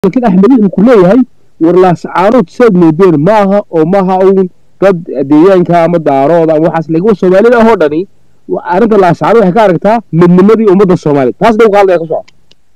laakiin axmed wuxuu ku leeyahay warlaascaanood saad moodeen maaha oo maaha uun dad deegaanka ama daarooda ama waxaas laakiin soomaalida ahoo dhani arrinta laascaanood waxay ka aragtaa midnimadii ummadda soomaaliyeed taas dhow qaaldaya ka soco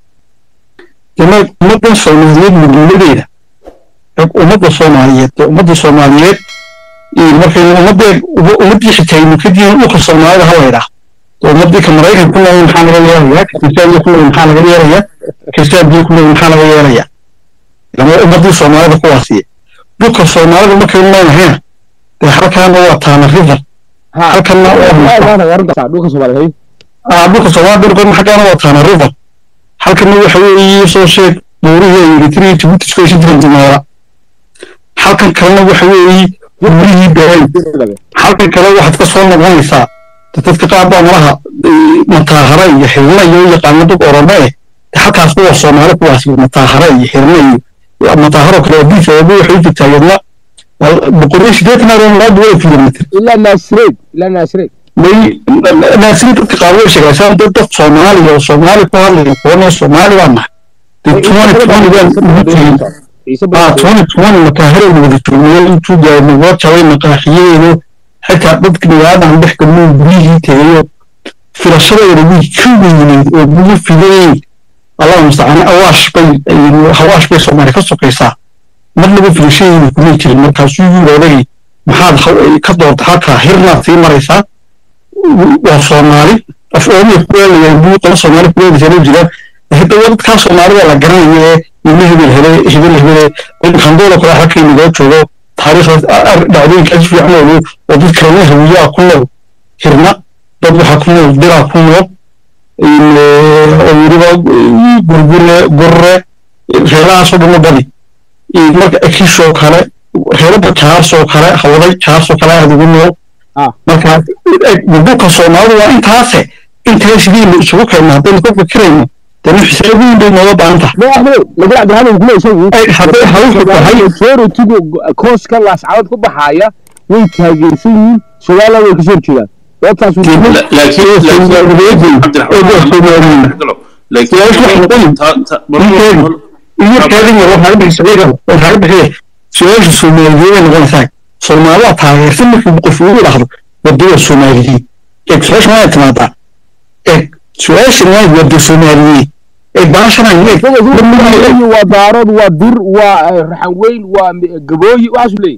ummadda soomaaliyeed midnimadeeda ummadda soomaaliyeed ummadda soomaaliyeed markaynu ummaddeed ummaddii xitaynu kadib dhulka soomaalida ha laydhaa ummaddii ka maraykan ku nool maxaa laga yeelayaa ka kristaanbiya ku nool maxaa laga yeelayaa kristaanbiya ku nool maxaa laga yeelayaa lama ummaddii soomaalida kuwaasiye dhulka soomaalida markaynu noolahayna dee halkaana waa taana river halkana dhulka soomaaliyeed dhulka soomaalida dhulkan xaggaana waa taana river halkana waxa weeye soo sheeg buurihii eritrea jibuuti isku heshin jiran dumeera halkan kalena waxa weeye buurihii beerayn halkan kale waxaad ka soo noqonaysaa dadka qaar baa malaha mataahara iyo xirna iyo yaqaano dad orome eh halkaas waa soomaali kuwaas mataahara iyo xirna iyo mataaharo kale diis eeba waxay u jirtaa yadna boqol iyo sideetan aroon laba duwa kilomitr ilaa naasireed ilaa naasireed may naasireed dadka qaar way sheegaysaan dad dad soomaaliya oo soomaali ku hadlaya kuwana soomaali baa nahay dee twenty twenty baan ugu jirin ah twenty twenty mataaharo wada joognayo intuu gaarno waa jabay maqaaxiyadeedo xitaa dadka magaaladaan dhex galnuu guryihii tegayo filashadeeda way ka weyneyd oo guyo fidayeyn allah mustacaan awaash bay hawaash bay soomaali ka sokaysaa marnaba filashadeeda kumay jirin markaasuu yiri odagay maxaad ka doorta halkaa hirnaad sii maraysaa waa soomaali af oomiya kuleelayaan buu qolo soomaali kuleelaysaa jiraan hadda dadkaa soomaalida la garanayo ee ilmo hebel hele hebel hebele qandoola kale halkay nagoo joogo taariikhdaas dhacdooyinkaas fiican oo oo dad kalena hawiyaa ku nool hirna dad waxaa ku nool diraa ku nool oo weliba gurgure gurre reelahaasoo dhanna badi marka ekishoo kale reelaba jaarsoo kale hawday jaarsoo kale aad ugu nool marka dhulka soomaalida waa intaase intaa sidii isugu keenna haddaynu ka fikirayno dana xisaab weyn bay nooga baahan tahay lakin cabdiraxmaan kule isagu hadday hawshu tahay majoritigu kooska laascaanood ku baxaaya way taageersan yihiin somaliland way kasoo horjeedaan sababtaas su-aasha soomaaliyeed noqonaysaa soomaalida taageersan markii qof ugu dhahdo wadada soomaaliyeed eeg su-aasha waa timaadaa eeg su-aashan waa wada soomaaliyeed eeg baashanaan eeg waa daarood waa dir waa raxan weyn waa gabooyi waxaasu leeyahy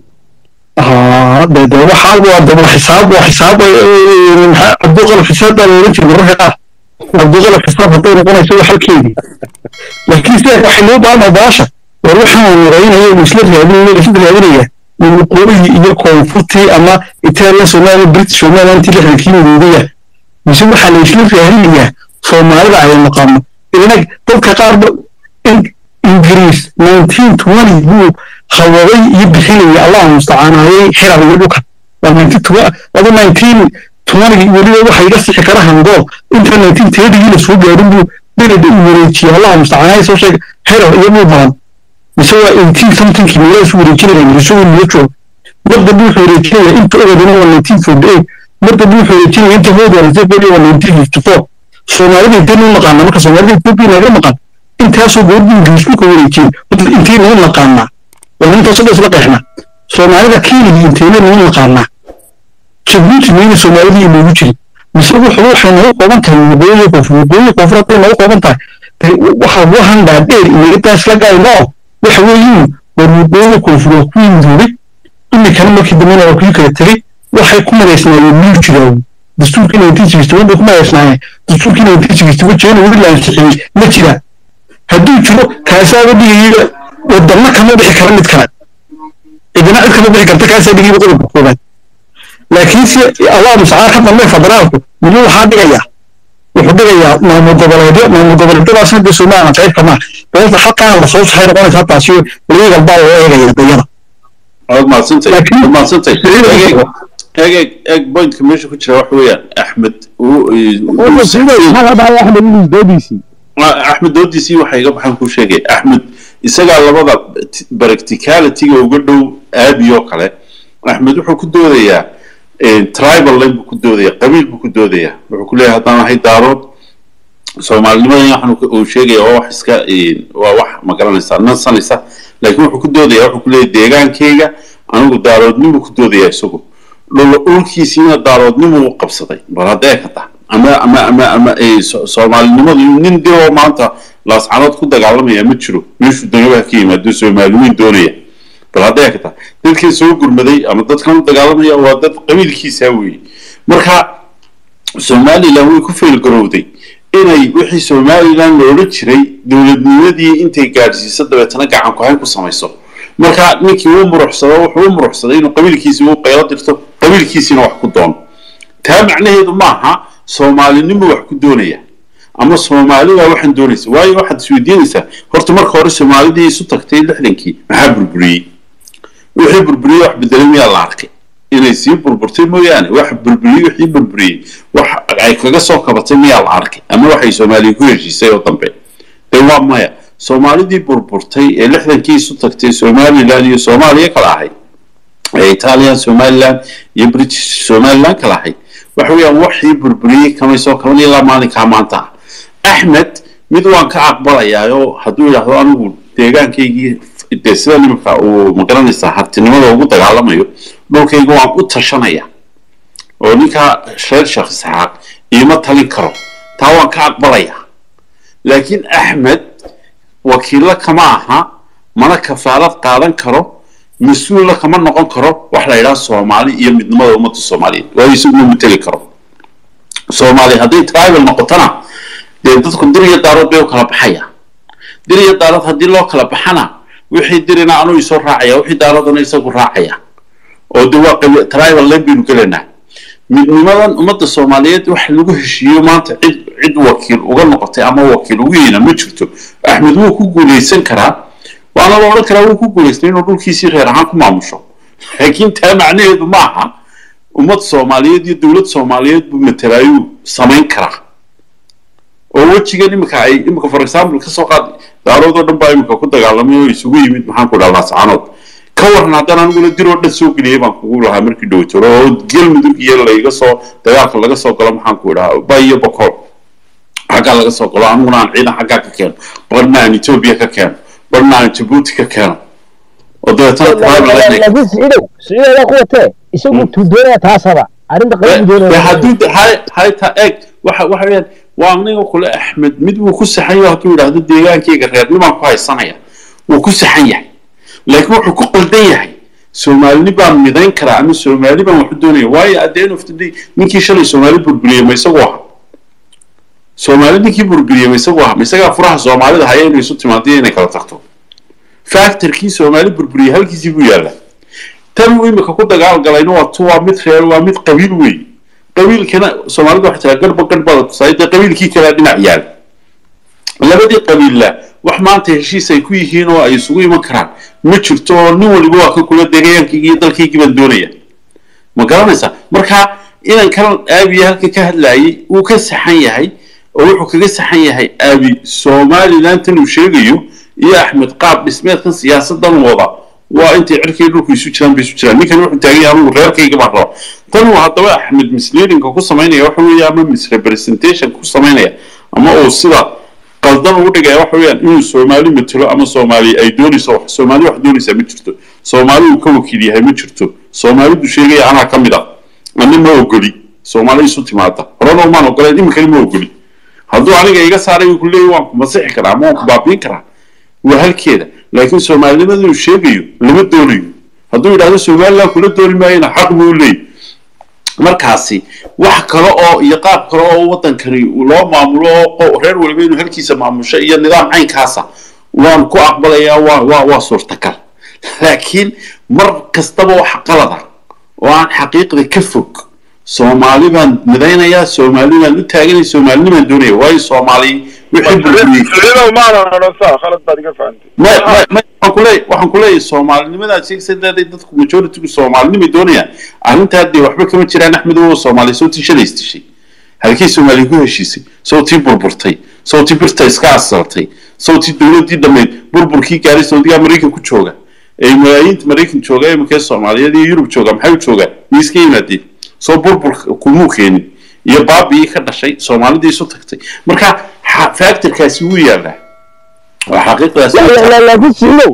de de waxaa waa de waa xisaab waa xisaab cabduqalab xisaab baa loola jira mararka qaar cabduqalab xisaab hadday noqonayso waa halkeedii laakiin sida waxay loo baahanaa baasha war waxaan waraynayo uu isla raadinaya isla raadinaya waqooyihii iyo koonfurtii ama italiya soomaaliya british somalilantii lixdankii midoobaya mise waxaa la isla raadinayaa soomaalida ay maqaano inag dadka qaar ingiriis nineteen twenty buu hawaday iyo bixinaya allah mustacaanaayay xirar iyo dhulka waa nineteen adu nineteen twenty weliba waxa iga sixi kara hangool inta nineteen thirtygii la soo gaarin buu beled u wareejiyay allah mustacaanaayay soo sheega xirar iyo dhul badan mise waa eighteen somethingkii meelaha isu wareejinaya ingiriiso niyo joog mar dambe wuxuu wareejinaya inta ogadina waa nineteen forty eight mar dambe wuxuu wareejinaya inta hoodaarisay waa nineteen fifty four soomaalida intee nuu naqaana marka soomaalida ethiopia naga maqan intaasoo goordi ingiriisku ka wareejiyey intee nuu naqaanaa waa intaasoo dhan isla qeexna soomaalida kiiligii inteena nuu naqaanaa jabuuti mayna soomaalidii inoogu jirin mise wuxuu waxay noogu qooban tahay waqooyi koonfur waqooyi koonfur hadday noogu qooban tahay waxa wahan dhaadheer inaga isla gaayno waxa weeyiin war waqooyi koonfur waa kuwii midoobay imikana markii dambena waa kuwii kala tegey waxay ku madaysnaayeen miyuu jiraawo dastuurkii nineteen sixty one bay ku madaysnaayeen dastuurkii nineteen sixty one jeena weli la ansixiyey ma jira hadduu jiro kaasaaba dhigaya waddanna kama bixi kara mid kale cidina cid kama bixi karta kaasaa dhigayba qodobka koobaad laakiinse allah mustacaan ka dambe federaalku weli waxaa dhigayaa wuxuu dhigayaa maamul goboleedyo maamul goboleedyadaas hadda somaliland qayb kama beelta halkaan lasoo saxay noqonaysa taasi legal baa loo eegaya dayada waad mahadsantay waad mahadsantay eeg eeg eeg pointka meesha ku jira waxa weeyaan axmed axmed inuu doodiisii axmed doodiisii waxay iga baxan kuu sheegay axmed isagaa labada practicalityga uga dhow aabiyoo kale axmed wuxuu ku doodayaa tribal line buu ku doodayaa qabiil buu ku doodayaa wuxuu ku leeyahay haddaan ahay daarood soomaalinimadan waxaan uu sheegaya waa wax iska waa wax ma garanaysaa nansanaysa laakiin wuxuu ku doodaya wuxuu ku leeyahy deegaankayga anigu daaroodnimu ku doodaya isagu dhulkiisiina daaroodnimu u qabsaday bal haddee ka taha ama ama ama ama soomaalinimadu nin dee maanta laascanood ku dagaalamaya ma jiro meeshuu doonaba ka yimaado soomaaliweyn doonaya bal haddee ka taha dadkan soo gurmaday ama dadkan u dagaalamaya waa dad qabiilkiisa weeye marka somalilan way ku feelgarowday inay wixii somalilan loola jiray dowladnimadii intay gaadhsiiso dabeetana gacan ku-hayn ku samayso marka ninkii uu muruxsado wuxuu u muruxsaday inuu qabiilkiisi u qaylo dirto qabiilkiisiina wax ku doono taa macnaheedu maaha soomaalinimo wax ku doonaya ama soomaalida waxaan doonaysa waayo waxaad isweydiinaysaa horta marka hore soomaalidii isu tagtay lixdankii maxaa burburiyey wixii burburiyey wax bedelay miyaa la arkay inay sii burburtay mooyaane wax burburiyey wixii burburiyey wax ay kaga soo kabatay miyaa la arkay ama waxay soomaaliya ku heshiisay oo dambe dee waa maya soomaalidii burburtay ee lixdankii isu tagtay somalilan iyo soomaaliya kala ahayd ee italian somalilan iyo british somalilan kala ahayd waxa weeyaan waxii burburiyey kamay soo kaban ilaa maalinkaa maanta ah axmed mid waan ka aqbalayaayoo hadduu yidhaahdo anigu deegaankaygii dee sida nimanka uu magaranaysaa hartinimada ugu dagaalamayo dhulkayga waan u tashanaya oo ninkaa reer sheekh isxaaq iima talin karo taa waan ka aqbalaya laakiin axmed wakiilla kama aha mana kafaalad qaadan karo mas-uulla kama noqon karo wax la yidhaha soomaali iyo midnimada ummadda soomaaliyeed waayo isaguma mateli karo soomaali hadday tribal noqotona dee dadku dir iyo daarood bay u kala baxaya dir iyo daarood haddii loo kala baxana wixii dirina anuu isoo raacaya wixii daaroodana isagu raacaya oo de waa tribal len baynu gelaynaa midnimadan ummadda soomaaliyeed wax lagu heshiiyo maanta cid cid wakiil uga noqotay ama wakiil ugu yeena ma jirto axmed wuu ku guulaysan karaa waana la odhan karaa wuu ku guulaystay inuu dhulkiisii reer ahaan ku maamusho laakiin taa macnaheedu ma aha ummad soomaaliyeed iyo dowlad soomaaliyeed buu matelaayuu samayn karaa oo wejigan imika ay imika for example kasoo qaad daarood oo dhan baa imika ku dagaalamay oo isugu yimid maxaan ku dhaha laascanood ka waran haddaan aniguna dir oo dhan soo geliyay baan kugu lahaa markii dhowtoro oo galmudug iyo layga soo dagaalka laga soo galo maxaan ku idhaha ba iyo bokool xaggaa laga soo galo aniguna aan ciidan xaggaa ka keeno barna aan etoobiya ka keeno barna aan jabuuti ka keeno oo laakiin siciidow siciidow ku watee isagu tuu doonaya taasaba arrinta qabiil doonaya hadduu hayta eeg waxa waxa weeyaan waa aniga kule axmed mid wuu ku saxan yahay hadduu yidhaahdo deegaankayga reernimaan ku haysanaya wuu ku saxan yahay laakiin wuxuu ku qaldan yahay soomaalini baan midayn karaa ama soomaali baan waxu doonaya waayo at the end of the day ninkii shalay soomaali burburiyey ma isagu aha soomaali ninkii burburiyey ma isagu aha ma isagaa furaha soomaalida haya inay isu timaado inay kala tagto factorkii soomaali burburiyey halkiisii buu yaallaa tan uu imika ku dagaal galayna waa tu waa mid reer waa mid qabiil weey qabiilkana soomaalida waxay tiraa garba garhbada tusaay dee qabiilkii kalea dhinac yaal labadii qabiilla wax maanta heshiis ay ku yihiin oo ay isugu iman karaan ma jirto oo nin waliba waa ka kula deegaankaygii iyo dalkaygii baan doonaya ma garanaysaa marka inan kan aabiya halka ka hadlayay wuu ka saxan yahay oo wuxuu kaga saxan yahay aabi somalilan tan uu sheegayo iyo axmed qaab dhismeedkan siyaasadan wada waa intay cirkay dhulku isu jiraan bay isu jiraan ninkan wuxuu taagan yahay anigu reerkayga baan raba tan uu haddaba axmed misleadingka ku samaynaya waxa weeye ama misrepresentation ku samaynaya ama uu sida qaldan ugu dhigaya waxa weeyaan inuu soomaali matelo ama soomaali ay doonayso wax soomaali wax doonaysaa ma jirto soomaali uu ka wakiil yahay ma jirto soomaalidu sheegaya anaa ka mid ah ani ma ogoli soomaali isu timaada horena umaan ogolayn iminkani ma ogoli hadduu aniga iga saaray uu ku leeyahy waan ku masixi karaa ama waan ku baabiin karaa waa halkeeda laakiin soomaalinimada uu sheegayo lama doonayo hadduu yidhahdo somaliland kula dooni maayana xaq buu leeyahy markaasi wax kale oo iyo qaab kale oo waddankani loo maamulo oo reer waliba inuu halkiisa maamusho iyo nidaam caynkaasa waan ku aqbalayaa waa waa waa suurtagal laakiin mar kastaba wax qalada oo aan xaqiiqda ka fog soomaali baan midaynayaa soomaali baan u taaganay soomaalini baan doonaya waayo soomaali wixii burburiyey waxaan kuleeyahay soomaalinimadaad sheegsadeeday dadku majoritigu soomaalinimay doonayaan arrintaa dee waxba kama jiraan axmed oo soomaali sawtii shalays dishay halkii soomaaliya ku heshiisay sawtii burburtay sawtii birta iska asaltay sawtii dowladdii dhammayd burburkii gaaray saudigaa maraykan ku jooga ee malaayiinta maraykan jooga ee imakee soomaaliyeed iyo yurub jooga maxay u joogaan miiska yimaadeen soo burbur kumuu keenin iyo baabii ka dhashay soomaalidii isu tagtay marka factorkaasi wuu yaalaa waa xaqiiqdaas laakiin siciidow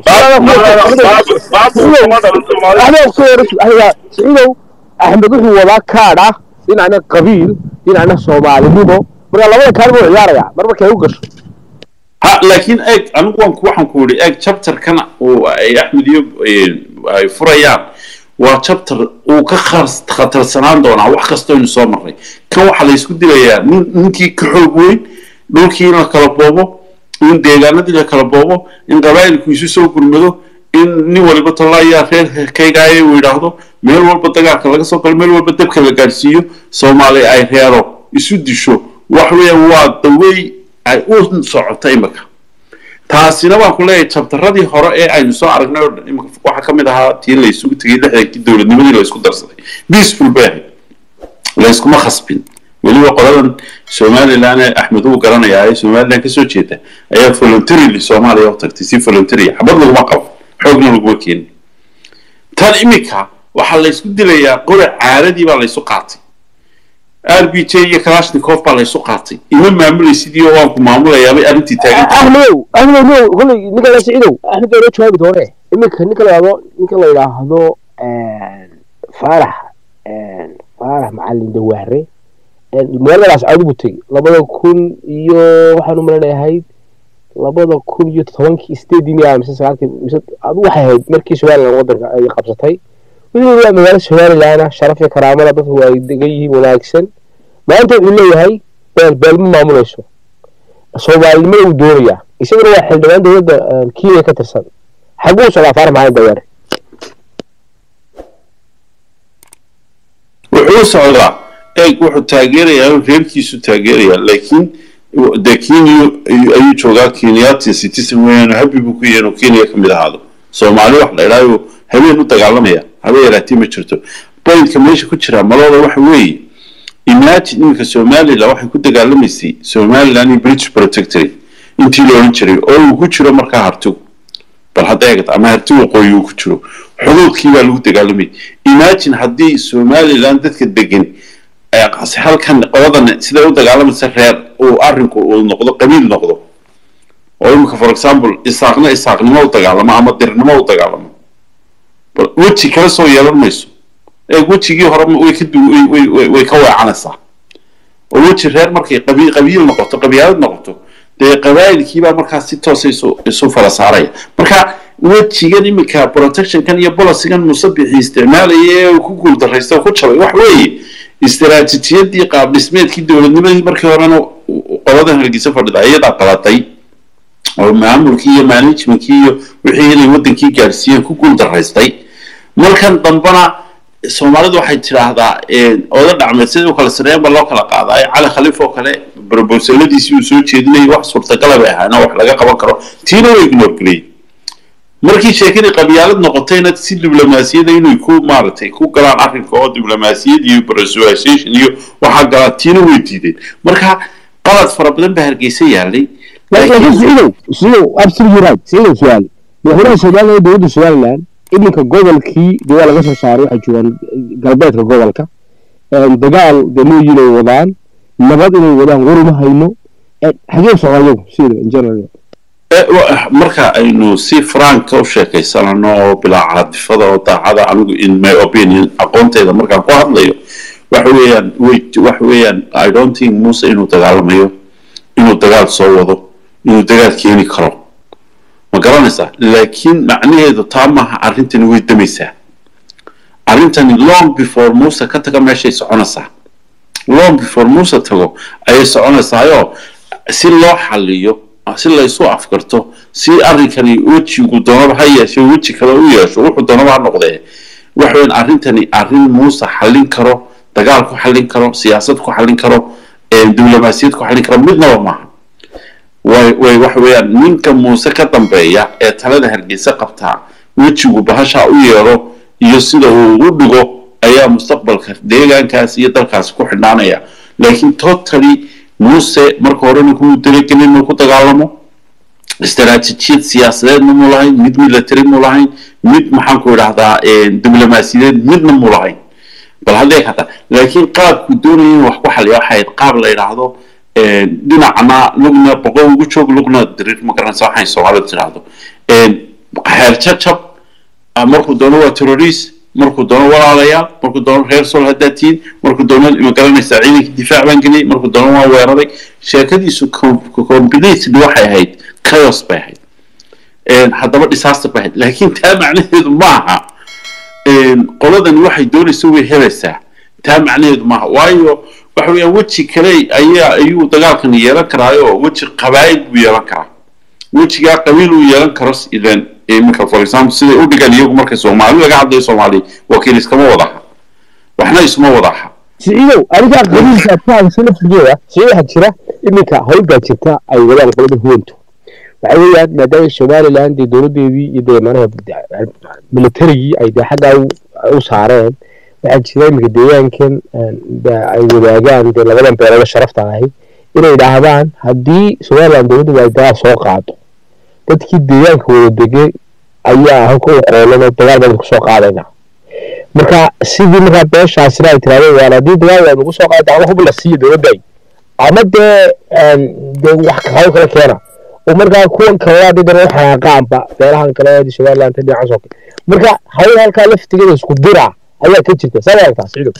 siciidow axmed wuxuu wadaa kaadh ah dhinacna qabiil dhinacna soomaalinimo marka labada kaadh buu ciyaaraya mar markay u gasho ha laakiin eeg anigu waan ku waxaan ku yidhi eeg chapterkan uu ay axmed iyo ay furayaan waa chapter uu ka khatarsanaan doonaa wax kastoo inu soo marray kan waxaa la isku dilayaa nin ninkii ka xoog weyn dhulkii in la kala boobo in deegaanadii la kala boobo in qabaa'ilku isu soo gurmado in nin waliba tallaayaa reer kaygaaye uu yidhaahdo meel walba dagaalka laga soo galo meel walba dabka la gaadhsiiyo soomaali ay reero isu disho wax weeyaan waa dawey ay u socoto imika taasina waan ku leeyahay jabtaradii hore ee aynu soo aragnay oo dhan imika waxaa ka mid ahaa tii la isugu tegay lixdankii dowladnimadii la isku darsaday peaceful bay ahayd la iskuma khasbin weliba qoladan somaliland ee axmed uu garanayaa ee somaliland kasoo jeeda ayaa voluntarily soomaaliya u tagtay si voluntary xabad laguma qabo xoogna laguma keenin tan imika waxaa la isku dilayaa qore caaradii baa la isu qaatay r b j iyo kalashnikov baa la isu qaatay ima maamulaysidii oo waan ku maamulayaabay arrintii taagan axmedow axmedow no kolley ninka la siciidow axmed baa loo jawaabi doone iminka ninka la yidhaahdo ninka la yidhaahdo faarax faarax macalin dawaare magaaladaas cadu buu tegey labada kun iyo waxaan u malanayahayd labada kun iyo tobankii sideedii miya mise sagaalkii mise adu waxay ahayd markii somaliland wadanka ay qabsatay wuxuu waa magaalo somaliland sharaf iyo karaamada dadku ay degan yihiin wanaagsan maanta wuxuu leeyahay beel beel ma maamulayso soomaalinimada uu doonayaa isaguna waa xildhibaan dowladda kenya ka tirsan xaguu socdaa faarax macalin dawaare wuxuu socdaa eeg wuxuu taageerayaa reerkiisu taageerayaa laakiin de kenya ayuu joogaa kenyatin citizen weeyaan habi buu ku yahay inuu kenya ka mid ahaado soomaali wax la idhaayo habeen u dagaalamaya haba yaraatee ma jirto pointka meesha ku jira malooda waxa weeye imagine iminka somaliland waxay ku dagaalamaysay somaliland iyo british protectorate intii la odhan jiray oo uu ku jiro markaa hartigu bal hadda eegad ama harti waqooyi uu ku jiro xuduudkii baa lagu dagaalamayay imagine haddii somaliland dadka degan halkan qoladan siday u dagaalamaysa reer uu arrinku uu noqdo qabiil noqdo oo imika for example isaaqna isaaqnimo u dagaalamo ama dirnimo u dagaalamo weji kala soo yeelan mayso eeg wejigii hore way ka way ka weecanaysaa oo weji reer markay qabi qabiil noqoto qabyaalad noqoto dee qabaa'ilkiibaa markaas si toosa isu isu fala saaraya marka wejigan iminka protectionkan iyo bolicigan musabixii isticmaalaya ee ku guuldaraysta ku jabay wax weeye istaraatijiyadii qaab dhismeedkii dowladnimadii markii horena qoladan hargeysa fadhida iyadaa qalatay oo maamulkii iyo managementkii iyo wixii inay wadankii gaadhsiiyeen ku guuldaraystay markan dambena soomaalidu waxay tidhaahdaa oda dhacmeed sida u kala sareeyan ba loo kala qaadaa cali khaliif oo kale brobosaladiisii uu soo jeedinayay wax suurtagala bay ahaana wax laga qaban karo tiina way ignoorgeliyey markii sheekadii qabyaalad noqotayna si diblomaasiyada inay ku maaragtay ku galaan arrinka oo diblomaasiyad iyo persuasion iyo waxaa galaa tiina way diideen marka qalad fara badan baa hargeysa yaalay laakiin siciidow siciidow absolutely right siciidow su-aal madaxweynaha somaliland dowladda somaliland iminka gobolkii dee waa laga soo saaray waxay joogaan galbeedka gobolka dagaal dee mooyin ay wadaan nabad inay wadaan waruma hayno xagee socdaa iyagu sida in general marka aynu si franka u sheekaysanano oo bilaa caadifada oo daacada anigu in my opinion aqoonteyda markaan ku hadlayo waxa weeyaan waxa weeyaan i don't think muuse inuu dagaalamayo inuu dagaal soo wado inuu dagaal keeni karo ma garanaysaa laakiin macnaheedu taa maaha arrintani way damaysaa arrintani long before muuse ka taga meeshay soconaysaa long before muuse tago ayay soconaysaayo si loo xaliyo si laysu afkarto si arrinkani wejigu doonaba ha yeeshe weji kale u yeesho wuxuu doonaba ha noqdee waxaweyn arrintani arrin muuse xallin karo dagaal ku xallin karo siyaasad ku xallin karo diblomaasiyad ku xallin karo midnaba maaha way way waxa weeyaan ninka muuse ka dambeeya ee talada hargeysa qabtaa wejigu bahasha u yeero iyo sida uu u dhigo ayaa mustaqbalka deegaankaas iyo dalkaasi ku xidhnaanaya laakiin totally muuse marka horena kumuu talagelin inuu ku dagaalamo istaraatijiyad siyaasadeedna mu lahayn mid military mu lahayn mid maxaan ku idhahdaa diblomaasiyadeed midna mu lahayn bal hadday kata laakiin qaabku doonaya in wax ku xaliya waxay ahayd qaab la yidhaahdo dhinacna lugna boqol ugu joog lugna diriir ma garanaysa waxay soomaalida tidhaahdo xeer jajab markuu doono waa terrorist markuu doono walaalayaal markuu doono reer sol haddaad tihiin markuu doono ma garanaysaa ciidanka difaac baan geliyay markuu doono waa weeraray sheekadiisu combinately waxay ahayd chaos bay ahayd haddaba disaster bay ahayd laakiin taa macnaheedu maaha qoladani waxay doonaysa way helaysaa taa macnaheedu maaha waayo waxa weeyaan weji kale ayaa ayuu dagaalkan yeelan karaayo weji qabaa'il buu yeelan karaa wejigaa qabiil uu yeelan karo idan iminka for example siday u dhigan iyagu marka soomaali laga hadlayo soomaali wakiil iskama wada aha waxna isuma wada aha siciidow adigaa qabiilka fahamsan laftigeeda siciid waxaa jira iminka hawl baa jirta ay wadaan qolada huwantu waxa weeyaan maadaama somaliland dee dowladeedii iyo dee manaha militarigii ay dee xaggaa u saareen waxaa jira iminka deegaankan ay wadaagaan dee labadan beelood sharafta ahay inay idhaahdaan haddii somaliland dowladda ay dagaal soo qaado dadkii deegaanka wada degay ayaa halka u qoolano dagaal baan kusoo qaadayna marka sidii markaa beeshaasina ay tirahdeen waan haddii dagaal waan ugu soo qaada ama hub la siiyo dowladday ama dee dee wax hawl kala keena oo markaa kuwan kale haddii dana u xanaaqaanba beelahan kale somaliland dhinacaas oo kale marka hawl halkaa laftigeeda isku dira ayaa ka jirta saa aragtaa siciidow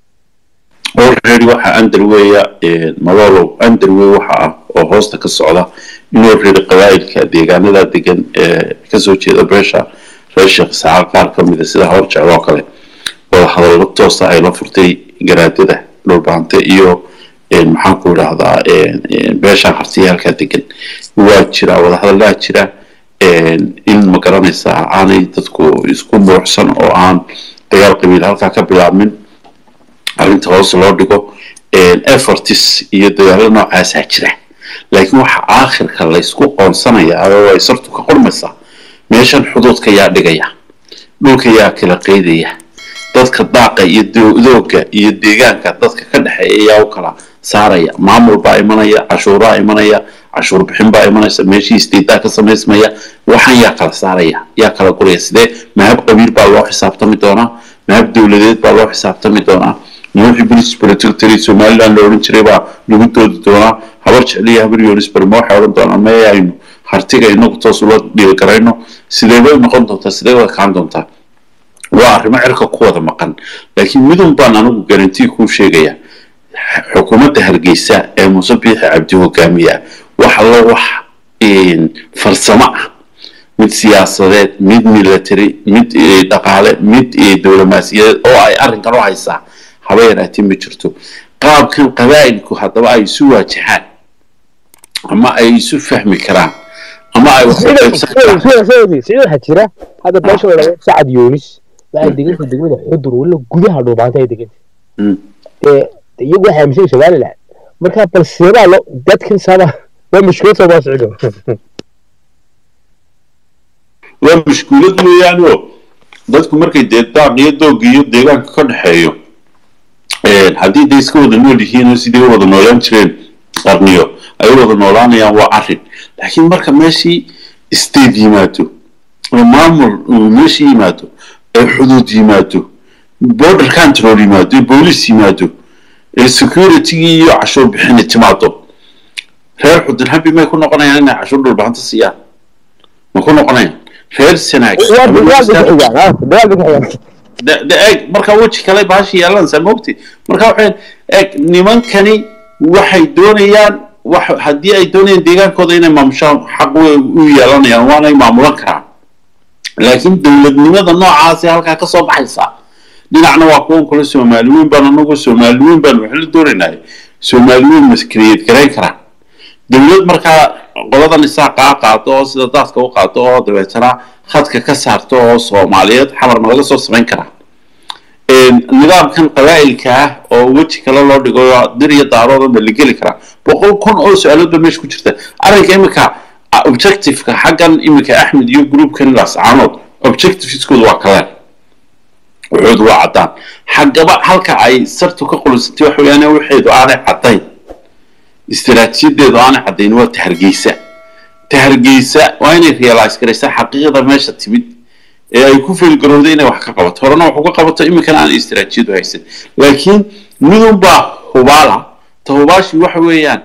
already waxa underweya malolow underway waxa ah oo hoosta ka socda inuu reeri qabaa'ilka deegaanada degan ee kasoo jeeda beesha reer sheekh isxaaq qaar ka mida sida hor jecel oo kale wada hadallo toosa ay la furtay garaadada dhulbaante iyo maxaan ku idhaahdaa beesha hartiyaalka degan waa jira wadahadallaa jira in ma garanaysaa aanay dadku isku muuxsan oo aan dagaal qabiil halkaa ka bilaabmin arrinta hoos loo dhigo efforts iyo dagaallo noocaasaa jira laakiin waxa aakhirka laysku qoonsanayaa oo ay sartu ka qormaysaa meeshan xuduudka yaa dhigaya dhulka yaa kala qeydaya dadka daaqa iyo dooga iyo deegaanka dadka ka dhexeeya yaa u kala saaraya maamul baa imanaya cashuuraa imanaya cashuur bixin baa imanaysa meeshii istiidaa ka samaysmaya waxaan yaa kala saaraya yaa kala guraya sidee mahab qabiil baa loo xisaabtami doonaa mahab dowladeed baa loo xisaabtami doonaa nuuxii british political somaliland la odhan jiray baa lagu doodi doonaa habar jecliya habar yonisbar ma waxay odhan doonaa mee aynu hartiga inagu toos ula dhiirigarayno sidee bay noqon doontaa sidee wada kaan doontaa waa arrimo cirka ku wada maqan laakiin midun baan anigu garantii kuu sheegaya xukuumadda hargeysa ee muuse biixi cabdi hogaamiya wax allo wax farsamo ah mid siyaasadeed mid military mid dhaqaale mid dowlamaasiyadeed oo ay arrinkan u haysaa haba yaraatee ma jirto qaabkan qabaa'ilku haddaba ay isu waajahaan ama ay isu fahmi karaan ama ay waxaa jira hadda beesha la dhahdo sacad yunis waxay deganta degmada xudur wala gudaha dhuubaanta ay deganta dee iyagu waxay aaminsan somaliland marka bal seebaa lo dadkan saba waa mushkilad soo baa socdo waa mushkuulad weeyaan oo dadku markay dee daaq iyo doog iyo deegaanka ka dhexeeyo haddii day iska wada nool yihiin oo sidii u wada noolaan jireen qarniyo ay u wada noolaanayaan waa arrin laakiin marka meeshii state yimaado oo maamul uu meeshii yimaado ee xuduud yimaado border control yimaado boolice yimaado ee securitygii iyo cashuur bixini timaado reer xudun habi may ku noqonayaan inay cashuur dhulbahanta siiyaan ma ku noqonayaan reer sanaag eeg marka weji kale baashi yeelanaysaa maogti marka waxay eeg nimankani waxay doonayaan wax haddii ay doonayaan deegaankooda inay maamushaan xaq u yeelanayaan waanay maamulan karaan laakiin dowladnimada noocaasi halkaa kasoo baxaysa dhinacna waa kuwan kule soomaali weyn baan anagu soomaali weyn baan waxla doonaynay soomaali weyn maskriyeed garayn karaan dowlad markaa qoladan isaaqa qaado oo sida daadka u qaado oo dabeetana khadka ka saarto oo soomaaliyeed xamarma laga soo samayn karaa nidaamkan qabaa'ilka ah oo weji kale loo dhigo dir iyo daaroodan ba la geli karaa boqol kun oo su-aalood ba meesha ku jirta arrinka iminka objectiveka xaggan iminka axmed iyo groupkan lascaanood objectiveskooda waa kaleen wuxuudu waa caddaan xaggaba halka ay sartu ka qulisantay waxa weeyaan waxeedu aanay caddayn istiraatiijiyadeedu aanay caddayn waa tahargeysa tahargeysa waa inay realize garaysaa xaqiiqda meesha timid ee ay ku feelgarowday inay wax ka qabato horena wax uga qabato iminkana aan istiraatiijiyadu haysan laakiin midunbaa hubaala ta hubaashii waxa weeyaan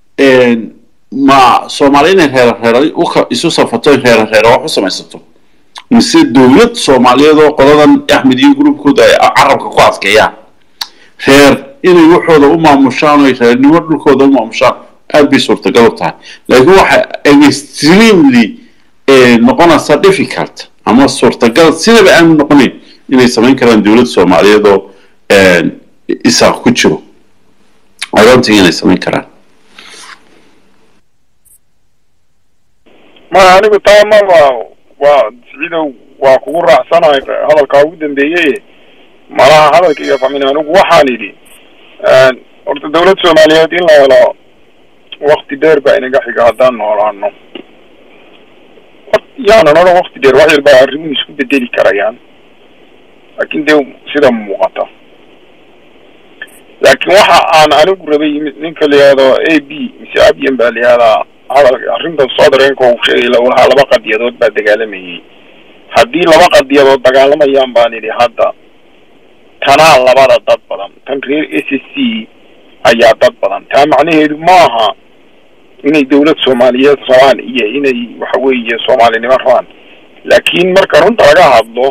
ma soomaali inay reera reeray isu safato in reera reera wax u samaysato mise dowlad soomaaliyeed oo qoladan axmed iyo gruubkooda ay carabka ku adkeeyaan reer inay waxooda u maamushaan oo reernimo dhulkooda u maamushaan aad bay suurtagal u tahay laakiin waxa extremely noqonaysa difficult ama suurtagal sidaba aanu noqonayn inay samayn karaan dowlad soomaaliyeed oo isaaq ku jiro adoontii inay samayn karaan ma anigu taa maba waa siciidow waa kugu raacsanahay hadalkaa ugu dambeeyey malaha hadalkaiga fahmin anigu waxaan idhi horta dawlad soomaaliyeed in la helo wakti dheer baa inaga xiga haddaan noolaano yaanan odhan wakti dheer wax yar baa arrimuhu isku bedeli karayaan laakin dee sida muuqata laakiin waxa aan anigu rabay ninka la yihahdo a b mise abian baa la yihahdaa hadal arrintan soo dareenka uu sheegay lahaa laba qadiyadood baa dagaalamayay haddii laba qadiyadood dagaalamayaan baan idhi hadda tanaa labada dad badan tan reer s s c ayaa dad badan taa macnaheedu maaha inay dawlad soomaaliyeed rabaan iyo inay waxa weeye soomaalinimo rabaan laakiin marka runta laga hadlo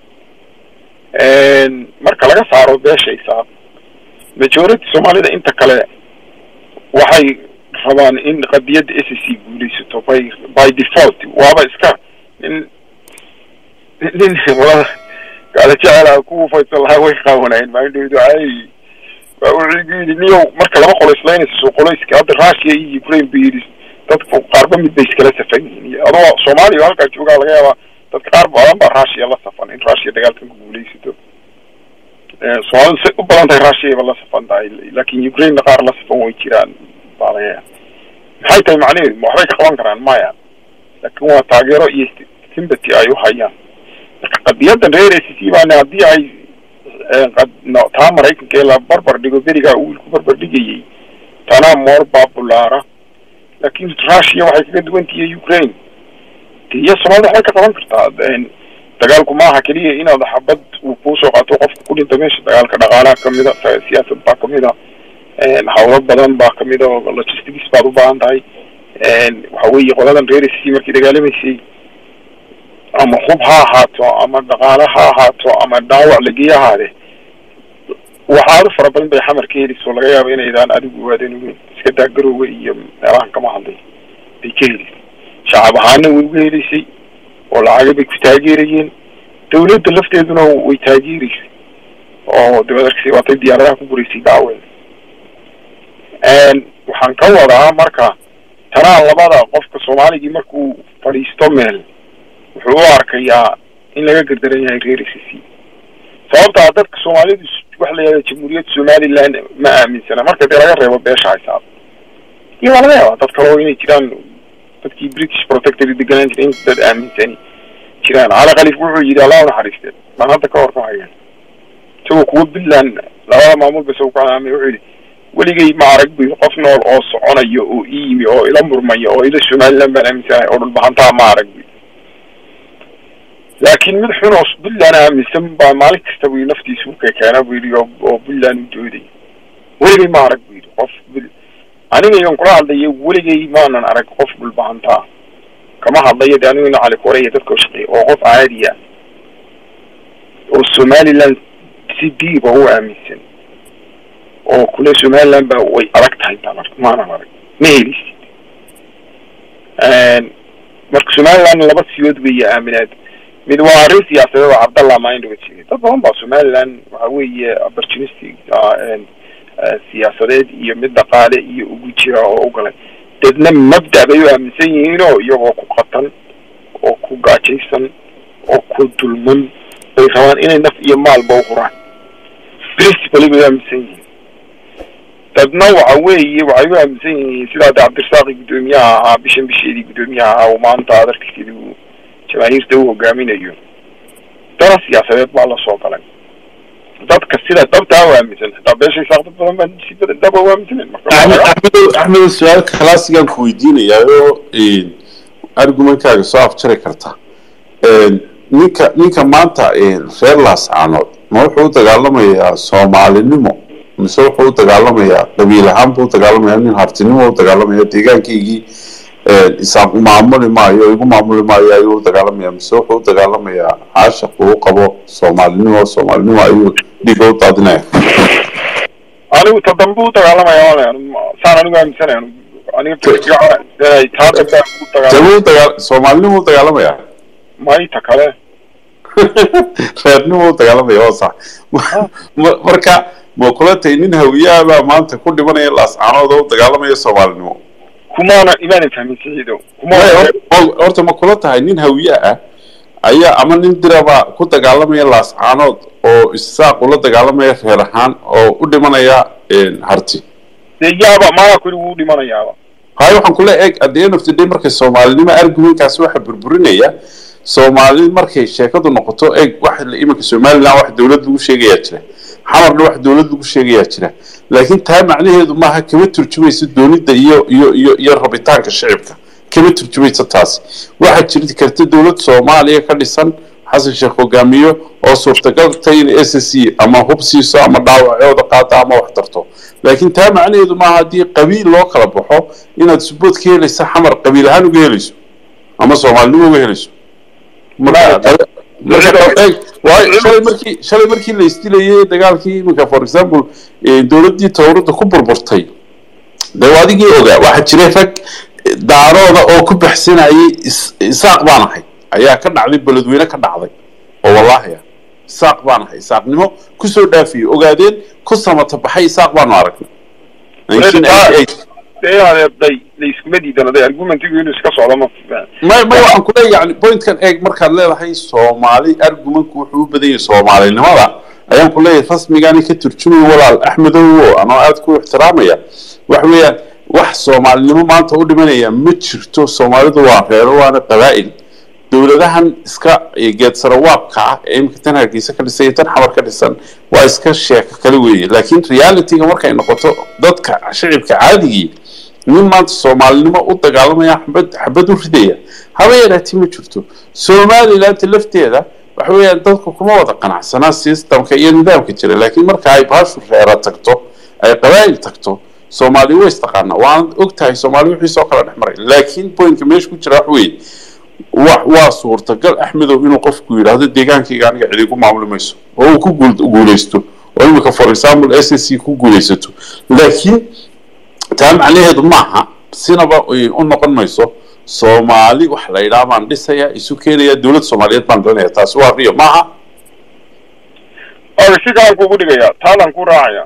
marka laga saaro beeshaysa majority soomaalida inta kale waxay rabaan in qadiyadda s c guulaysato by by default waaba iska nin nin gaala jecelaha kuwa faysan lahaa way qaawanayen maandhowdu ay waa wuxuu igu yidhi niyow marka laba qolo islaynaysa soo qolayska hadda russia iyo ukraine bu yidhi dadku qaarba mid bay iskala safan yihiin adoo soomaaliya halkaa joogaa laga yaabaa dadka qaar badan baa russia la safan in russia dagaalkan ku guulaysato soomaalida say u badan tahay russia ba la safan tahay laakin ukrainena qaar la safan way jiraan baa laga yaaba maxay tahay macnaheedu waxbay ka qaban karaan maya laakin waa taageero iyo sympathy ay u hayaan marka qadiyadan reer s c baana haddii ay taa maraykanka ee la barbar dhigo berigaa uu ku barbar dhigayay tanaa more babulaara laakin russia waxay kaga duwan tihiy ukraine de iyo soomaalida waxbay ka qaban kartaa dagaalku maaha keliya inaad xabad uu kuusoo qaato qofka ku dhinta meesha dagaalka dhaqaalaha kamida siyaasad baa kamida hawlo badan baa kamida oo logistics baad u baahan tahay waxa weeye qoladan reer s c markii dagaalamaysay ama hub ha ahaato ama dhaqaale ha ahaato ama dhaawac lageey ahaade waxaad u fara badan bay xamar ka helayso laga yaaba inaydaan adigu ogaadeen weyn iska daa garoowe iyo meelahan kama hadlay bay ka helaysay shacab ahaana way uga helaysay oo lacaga bay ku taageerayeen dawladda lafteeduna way taageeraysay oo dabadarkasi waatay diyaaradaha ku gureysay daawen waxaan ka wadaa marka tanaa labada qofka soomaaligii markuu fadhiisto meel wuxuu u arkayaa in laga gardaran yahay reer s c sababtaa dadka soomaalidu waxa la yihahda jamhuuriyadda somaliland ma aaminsana marka dee laga reebo beesha haysaab iyo waa laga yaabaa dad kale oo inay jiraan dadkii british protectory deganaan jiray in dad aaminsani jiraan cali khaliif wuxuu yidhi allah unaxariiste baan hadda ka hor ka haya isagoo kuwa puntland labada maamul ba isago ku calaamay wuxuu yidhi weligay ma arag bu qof nool oo soconayo oo ii yimi oo ila murmaya oo ila somaliland baan aaminsanahay oo dhulbahantaa ma arag bu laakin mid xun oo puntland aaminsan baa maalin kasta bu naftiisa uka keena bu yidhi oo puntland u dooday weligay ma arag bu yidhi qof anigayon kula hadlayo weligay maanan arag qof dhulbahantaa kama hadlayo de aniguna cali koreya dadka shaqeey oo qof caadiya oo somaliland si diiba u aaminsan oo kule somaliland ba way adag tahay baan arg maanan arag ma helisid marka somaliland laba siyood weeye aaminaad mid waa arrin siyaasadeed oo cabdallah mindhoga jiray dad badan baa somaliland waxa weeye opportunistic siyaasadeed iyo mid dhaqaale iyo ugu jira oo u galay dadna mabda bay u aaminsan yihiinoo iyagoo ku qatan oo ku gaajaysan oo ku dulman bay rabaan inay naf iyo maalba u huraan principally bay u aaminsan yihiin dadna waxa weeye waxay u aaminsan yihiin sidaa de cabdirasaaqi guddoomiyaha ahaa bishan bisheedii guddoomiyaha ahaa oo maanta adarkiisidi uu jamaahiirta u hogaaminayo dana siyaasadeed baa lasoo galay dadka sida dabtaa u aaminsan xitaa beeshay saaq dad badan baan si badan daba u aaminsanen axmed su-aal kalaasigaan ku weydiinayaa oo argumentkaaga soo afjari karta ninka ninka maanta reer laascaanood ma wuxuu u dagaalamayaa soomaalinimo mise wuxuu u dagaalamayaa qabiil ahaan buu u dagaalamayaa nin hartinimo u dagaalamaya deegaankaygii isaaq maamuli maayo igu maamuli maayo ayuu u dagaalamaya mise wuxuu u dagaalamayaa caashaq uu qabo soomaalinimo soomaalinimo ayuu dhiiga u daadinaya anigu ta dambe u dagaalamaya walaal saan anigu aaminsanaya aniga fikirkiga taa dambe u dagaalamaya sabuu u dagaa soomaalinimo u dagaalamaya mayta kale reernimo u dagaalamaya oo sax Ma- marka ma kula tahay nin hawiyaabaa maanta ku dhimanaya laascaanood oo u dagaalamaya soomaalinimo kumaana imaanan fahmin siciido Maya, kumaana hor- hor- horta ma kula tahay nin hawiye ah ayaa ama nin diraba ku dagaalamaya laascaanood oo isaaq ula dagaalamaya reer ahaan oo u dhimanaya harti dee yaaba maaa kuli wuu dhimanayaaba haye waxaan kula eeg at the end of the day markay soomaalinimo argumentkaasi waxa burburinaya soomaali markay sheekadu noqoto eeg wax iminka somaliland wax dowlad lagu sheegayaa jira xamarna wax dowlad lagu sheegayaa jira laakiin taa macnaheedu maaha kama turjumayso doonida iyo iyo iyo iyo rabitaanka shicibka kama turjumayso taasi waxaa jiri karta dowlad soomaaliya ka dhisan xasan sheekh hogaamiyo oo suurtagal tahay in s c ama hub siiso ama dhaawacooda qaata ama wax tarto laakiin taa macnaheedu maaha haddii qabiil loo kala baxo inaad subood ka helaysa xamar qabiil ahaan uga helayso ama soomaalinimo uga helayso marka marka eeg waayo shalay markii shalay markii la isdilayay dagaalkii iminka for example eh, dowladdii towradda ku burburtay dee waa adigii ogaa waxaa jiray rag daarooda oo ku baxsanayay is- isaaq baan ahay ayaa ka dhacday beledweyne ka dhacday oo wallaahi ah isaaq baan ahay isaaqnimo kusoo dhaafiyey ogaadeen ku samata baxay isaaq baanu aragnay 1988 dee adeebday la iskuma diidan aday argumentigu inuu iska socdo ma may may waxaan ku leeyahay yani pointkan eeg markaad leedahay soomaali argumentku wuxuu u badan yahay soomaalinimada ayaan ku leeyahay rasmigaani ka turjumay walaal axmedow anoo aad ku ixtiraamaya waxa weeyaan wax soomaalinimo maanta u dhimanaya ma jirto soomaalidu waa reero waana qabaa'il dowladahan iska geedsarawaabka ah ee imika tan hargeysa ka dhisan iyo tan xamar ka dhisan waa iska sheeko kale weeye laakiin realityga markay noqoto dadka shicibka caadigii nin maanta soomaalinimo u dagaalamaya xabad xabad u ridaya haba yaraati ma jirto somaliland lafteeda waxa weeyaan dadku kuma wada qanacsanaa systemka iyo nidaamka jira laakiin marka ay baashu reera tagto ay qabaa'il tagto soomaali way istaqaana waan og tahay soomaali wixii soo kala dhex maray laakiin pointka meesha ku jira wax weeye wa waa suurtagal axmedow inuu qofku yidhaahdo deegaankayga aniga cid igu maamuli mayso oo uu ku guul guuleysto oo imika for example s s c ku guuleysato laakiin taa macnaheedu maaha sinaba ay u noqon mayso soomaali wax la yidhaha baan dhisaya isu keenaya dowlad soomaaliyeed baan dhalinaya taasi waa riyo maaha oga si kalan kugu dhigaya taadan ku raacaya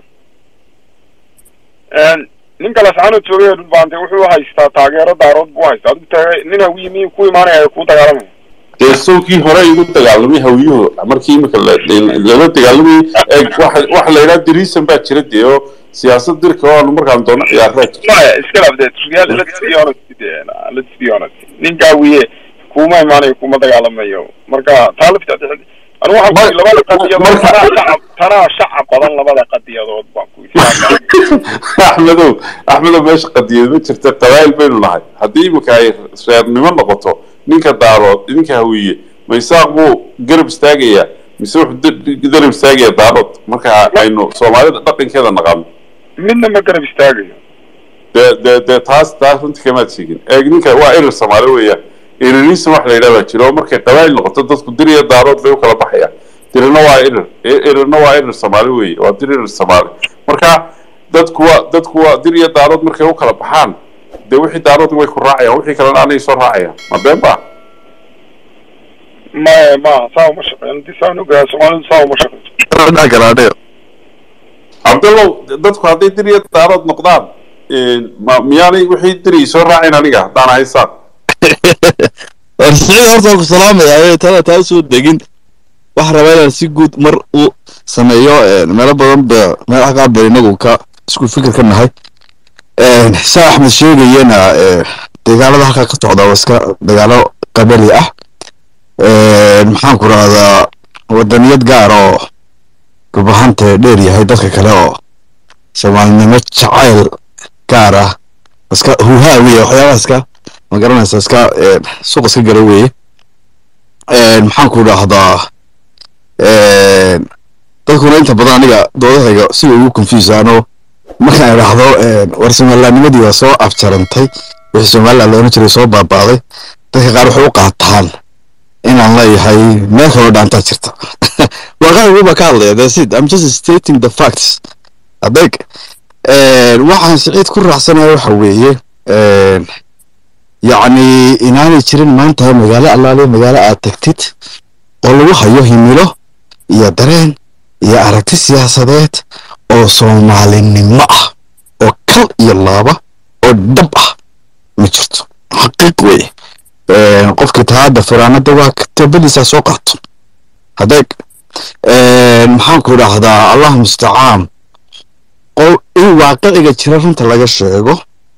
ninka lascaanood joogay ee dhulbaante wuxuu haystaa taageero daarood buu haystaa adigu taage nin hawiye miyuu ku imaanaya kuu dagaalamaya dee sawkii hore igu dagaalamay hawiyuhu markii imika la- lala dagaalamayay eeg waxa waxa la yidhaha diriisan baa jira dee oo siyaasad dirka oo aanu markaan doono ciyaaraa jirta maya iska laabdee real let's be honest de let's be honest ninka hawiye kuma imaanayo kuma dagaalamayo marka taa lafteeda anigu waxaan ku labada qadiyadood marka- tanaa shacab tanaa shacab badan labada qadiyadood baan ku axmedow axmedow meesha qadiyad ma jirta qabaa'il baynu nahay haddii imika ay reernimo noqoto ninka daarood ninka hawiye ma isaaq buu garab istaagayaa mise wuxuu da- garab istaagayaa daarood marka aynu soomaalida dhaqankeeda naqaano midna ma garab istaagayo dee dee dee taas taas runtii kamaad sheegin eeg ninka waa erer soomaali weeyaan ererisan wax la yidhaha baa jira oo markay qabaa'il noqoto dadku dir iyo daarood bay u kala baxayaan dirina waa erer e- ererna waa erer soomaali weeye waa dir erer soomaali marka dadku waa dadku waa dir iyo daarood markay u kala baxaan dee wixii daarood way ku raacayaan wixii kalena anay soo raacayaan ma been ba maya ma saa uma shaqeyn hadii saan ogaa soomaalidu saa uma shaqeyso cabdallow dadku hadday dir iyo daarood noqdaan ma miyaanay wixii diri soo raacin aniga haddaan ahay saaq siciid horta waan ku salaamayaa tada taa usoo degin waxaa rabaa inaan si guud mar u sameeyo meelo badan ba meel xaqaa ba inagu ka isku fikir ka nahay saa axmed sheegayena dagaalada halkaa ka socda waa iska dagaalo qabali ah maxaan ku rahdaa wadaniyad gaar oo rubahante dheer yahay dadka kale oo soomaalinimo jacayl gaar ah iska huhaa weye waxyaabaha iska ma garanaysa iska suuq iska gala weeye maxaan ku idhaahdaa dadkuna inta badan aniga doodahayga si ugu confusaano markaan idhaahdo war somalilaanimadii waa soo abjarantay wixii somaliland looran jiray soo baabaaday dadka qaar waxay u qaataan inaan leeyahay meel kaloo dhaantaa jirta waaqacigu baa ka hadlaya that's it i'm just stating the facts adeg waxaan siciid ku raacsanaya waxa weeye yacni inaanay jirin maanta magaalo allaale magaalo aad tagtid oo lagu hayo himilo iyo dareen iyo aragti siyaasadeed oo soomaalinimo ah oo kal iyo laaba oo dhab ah ma jirto xaqiiq weye qofkii taada firaanada waa toobadiisaa soo qaato hadeeg maxaan ku idhaahdaa allah mustacaan in waaqiciga jira runta laga sheego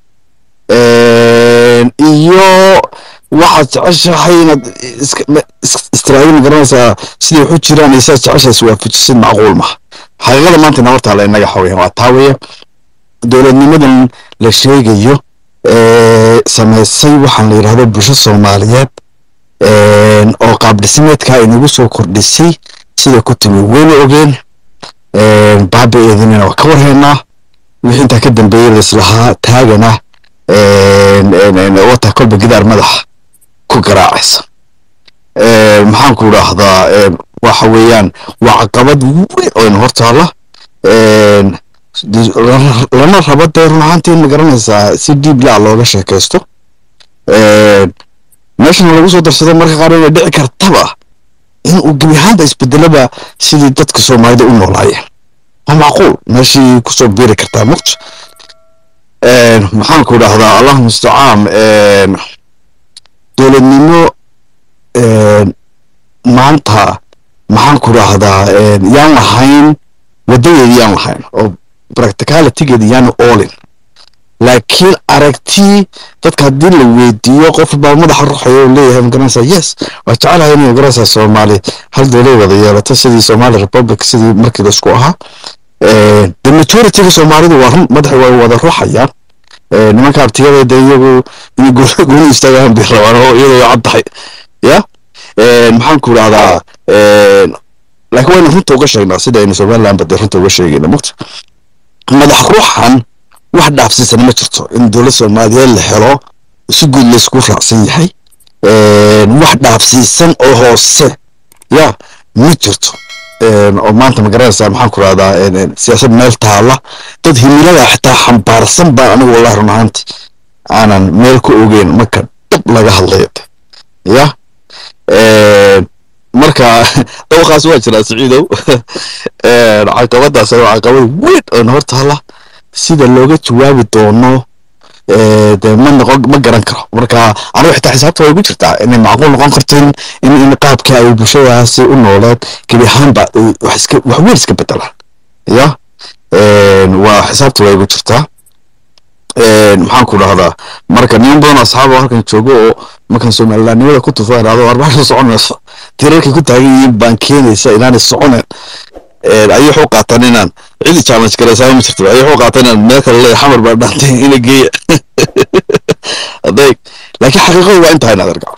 iyo waxaad jeceshahay inaad istiraadi ma garanaysaa siday waxu jiraan iyo sidaad jeceshahay iswaafajisid macquul maha xaqiiqada maanta nabartaa la inaga xawaya waa taa weeye dowladnimadan la sheegayo samaysay waxaan la yidhahdo bulsho soomaaliyeed oo qaab dhismeedka inagu soo kordhisay sida ku timi weyna ogeen baabi-eedinina waa ka warhaynaa wixii intaa ka dambeeyey laislahaa taagana wata kolba gidaar madaxa ku garaacaysa maxaan ku idhaahdaa waxa weeyaan waa caqabad weyn oo ina hortaala lana rabo dee run ahaantii ma garanaysaa si diib laa looga sheekaysto meeshana lagu soo darsado marka qaar inay dhici kartaba in uu gebi ahaanba isbedelaba sidii dadka soomaalida u noolaayeen waa macquul meeshii kusoo biiri kartaa muqt maxaan ku idhaahdaa allah mustacaan dowladnimo maanta maxaan ku idhaahdaa yaan lahayn wadadeedi yaan lahayn oo practicalitygeedi yaanu oolin laakiin aragti dadka haddii la weydiiyo qof baa madaxa ruxaya oo leeyahay magaranaysaa yes waa jecelahay inay magaranaysaa soomaali hal dowlad wada yeelato sidii somali republic sidii markii laisku ahaa the majorityga soomaalidu waa run madaxa waa wada ruxayaan nimanka abtiyada de iyagu inay gooni istaagaan bay rabaan oo iyadoo cad tahay ya maxaan ku idhahdaa laakiin waynu runta uga sheegnaa sida aynu somaliland ba dee runta uga sheegayna mugta madax ruuxan wax dhaafsiisan ma jirto in dowlad soomaaliyeed la helo si guud laysku raacsan yahay wax dhaafsiisan oo hoose ya ma jirto oo maanta ma garanaysaa maxaan ku rahdaa siyaasad meel taala dad himilada xitaa xambaarsan baan anigu wallahi run ahaanti aanan meel ku ogeyn marka dhab laga hadlayo ya marka dawaqaas waa jiraa siciidow caqabadaas waa caqabad weyn oo hor taala sida looga jawaabi doono de ma noqon ma garan karo marka anigu xitaa xisaabta way ugu jirtaa inay macquul noqon karto in in qaabka ay bulshadaasi u nooleed gebi ahaanba wax iska wax weyn iska bedelaan ya waa xisaabta way ugu jirtaa maxaan ku dhahdaa marka niman badan asxaaba halkan joogo oo markaan somalilaannimada ku tufaa idhahdo arbaaxda soconayso tirarkay ku taagan yihiin baan keenaysa inaanay soconeen ayay waxu qaataan inaan cidi challenge garaysaa ma jirto ayay waxu qaataan inaan meel kale leeyahay xamar baa dhaantay ina geeya adeeg laakiin xaqiiqadu waa intahay inaad argacdo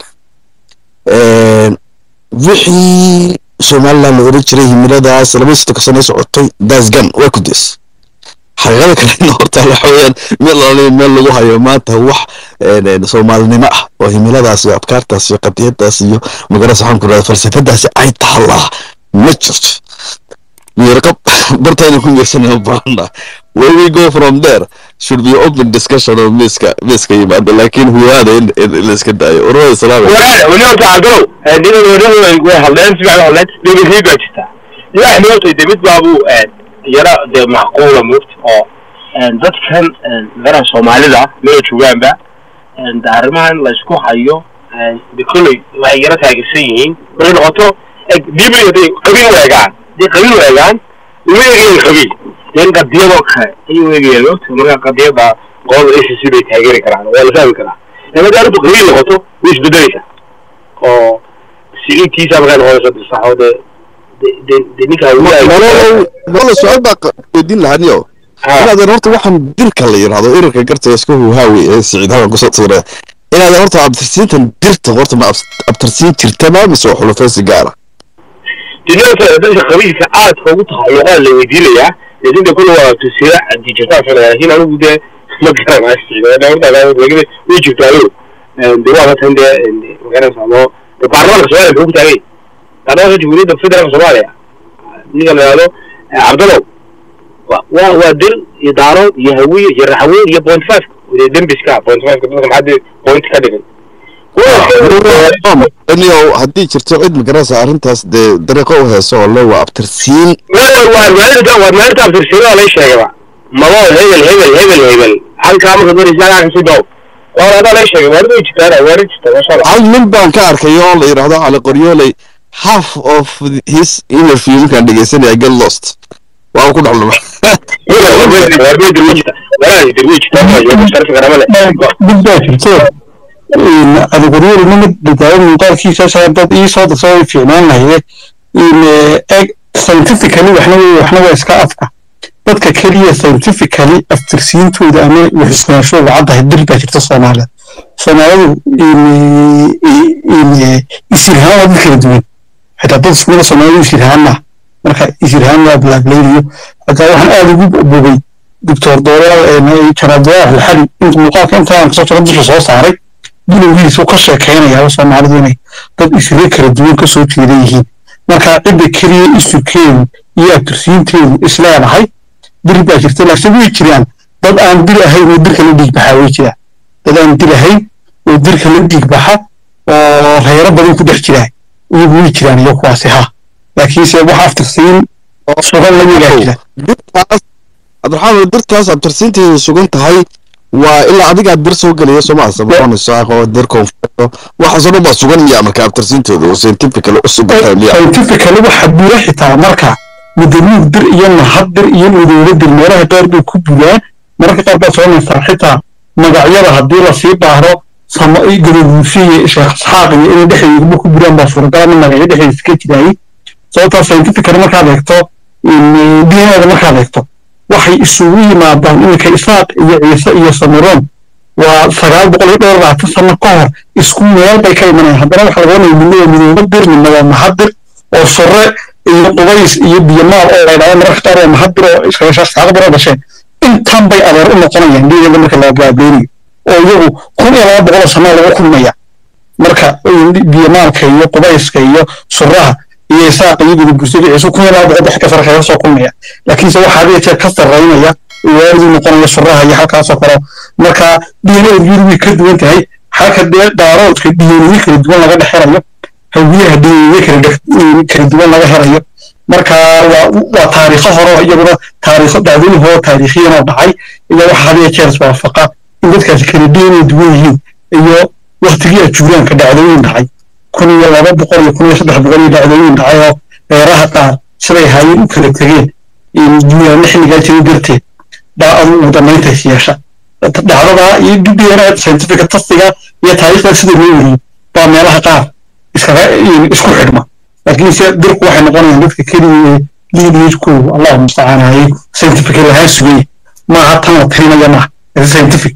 wixii somaliland la oran jiray himiladaas laba sodonka sano socotay daasgan waa ku dees xaqiiqada kalena horta waxa weeyaan meel alaaliya meel lagu hayo maanta wax soomaalinimo ah oo himiladaas iyo afkaartaas iyo qadiyadaas iyo magarasa waxaan ku rahda falsafadaasi ay taallaa ma jirto miirqab bartayna ku miirsanayno baahana where we go from there should be open discussion oo miiska miiska yimaado laakiin huwaada in in la iska daayo ururada salaam weli horta cabdalow ninadoodahu way hadleen si fiican hadleen dhegeysiin baa jirtaa ilaahay moogtay de mid baabuu yara dee macquula moogta oo dadkan daraha soomaalida mela joogaanba de arrimahan la isku hayo de kolley waxay yara taageersan yihiin markay noqoto dibi haday qabiil u eegaan haday qabiil u eegaan uma eegayan qabiil den qadiyadoo kale ayay u eegayaan moogta marka qadiyada qolada a c c bay taageeri karaan waa la fahmi karaa marka arrintu qabiil noqoto way isbedelaysaa oo siciidkiisa markay noqonayso disaxo de de de ninkaa wala su-aal baa weydiin lahaniyo inaad horta waxaan dirka la yidhahdo irarka garta iska huhaawi ee siciid halkan kusoo tuure inaad horta abtirsiintan dirta horta ma abs- abtirsiin jirtaba mise waa xulufaysi gaara dinada dadka qabiilka aadka ugu taxalluqaan la weydiinayaa laakiin de kulli waa tusiira dijitaan filaya laakiin anigu dee ma garanayo horta way jirtaayo de waa tan dee magaranaysa ama de baarlamaanka soomaaliya muxuu ku taagay baarlamaanka jamhuuriyadda federaalka soomaaliya ninka la yihahdo cabdalow wa- waa waa dir iyo daaro iyo hawiye iyo raxweyn iyo point five dee dembiska point five dadka maxaa dee point ka dhigay aniyo haddii jirto cid magaranaysa arrintaas dee dariiqo u heeso oo le waa abtirsiin waa maalinta waa maalinta abtirsiinada lay sheegayba mabo hebel hebel hebel hebel halkaa marka maraysa halkaa kasii dhow waa adaa lay sheegay waarid way jirtaan waarid jirta masha allah hal nin baan ka arkay oo la yidhaahdo cali qoryooley half of his interview markaan dhegeysanaya get lost waa ku dhex luma mid baa jirto adiguriyadu nimid dadaalo muuqaalkiisa saa dad ii soo darso way fiicnaan lahaye eg scientifically waxna wey waxna waa iska afka dadka keliya scientifically aftirsiintooda ama waxisnaanshooda caddahay dir baa jirta soomaalida soomaalidu isirhaan waa dad kala duwan xitaa dad ismida soomaalidu isirhaan maaha marka isirhaan waa blaablaynayo hataa waxaan aada ugu bogay doctor doolaal janaab doolaal alxali int muuqaalka intaan kasoo jiro dusha soo saaray bilowgiisa uu ka sheekeynayaa soomaalidu inay dad isire kala duwan kasoo jeeda yihiin marka cidda keliya isurkeedu iyo abtirsiinteedu isleedahay dir baa jirta laakiin way jiraan dad aan dir ahayn oo dirka la dhiig baxaa way jiraan dad aan dir ahayn oo dirka la dhiig baxa oo reero badan ku dhex jiraa iyagu way jiraan iyo kuwaasi ha laakiinse wax aftirsiin sugan la yegaa jira dirtaas cabdiraxmaan dirtaas abtirsiinteedu sugan tahay waa ilaa adigaa dir soo gelaya sooma saboqonayso dir koonfurto waxaasoo dhan baa sugan iya marka abtirsiintooda oo scientifically u sugan tahay scientifically waxa bura xitaa marka mudaniig dir iyo nahad dir iyo midooba dir meelaha qaar bay ku buraan mararka qaar baad soconaysaa xitaa magacyada haddii lasii baaro sama gadaguusi iyo sheekh isxaaq iyo inay dhexdeedaba ku buraan baa suuragala in magacyo dhexdeeda ka jiraayay sababtaa scientifically markaad eegto dnada markaad eegto waxay isugu yimaadaan iminka isaaq iyo ciise iyo samiroon waa sagaal boqol iyo dhowr labaatan sano ka hor isku meel bay ka imanayaan haddana waxa laga wanaya midnada midooba dir midna waa mahadir oo sore iyo qubays iyo biyamaal oo laydhahdo mararka qaar waa mahadir oo iskagashaasxaaqo baro dhasheen intan bay adeer u noqonayaan dhiigada marka la gaabeynayo oo iyagu kun iyo laba boqol oo sano lagu kulmaya marka biyamaalka iyo qubayska iyo suraha iyo isaaqa iyo gudubgursada ciisu kun iyo laba boqol dhex ka sare kaga soo kulmaya laakiinse waxaa hadii jeer ka sarraynaya waariduu noqonaya suraha iyo halkaasoo kale marka dnadu way ka duwan tahay halka dee daaroodka dnyo kala duwan laga dhex helayo hawiyaha dnyo kala duwan laga helayo marka waa taariikho hore iyaguna taariikho dhacdooyin hore taariikhiyan oo dhacay iyo waxa hadiya jeer iswaafaqa in dadkaasi kala dna duwan yihiin iyo waktigii ajuuraanka dhacdooyin dhacay kun iyo laba boqol iyo kun iyo saddex boqol iyo dhacdooyin dhacay oo reeraha qaar siday haayeen u kala tegeen duyaana xilligaa jira darteed baa adu ugu dambayntays yeesha dhacdada iyo dna scientifica tastiga iyo taariikhda sida loo weriyey baa meelaha qaar iskaga isku xidhma laakiinse dirku waxay noqonayaan dadka keliya lineagekoodu allahu mustacaan hayay scientific lahaan sugaya maaha tan la tirinaya maaha scientific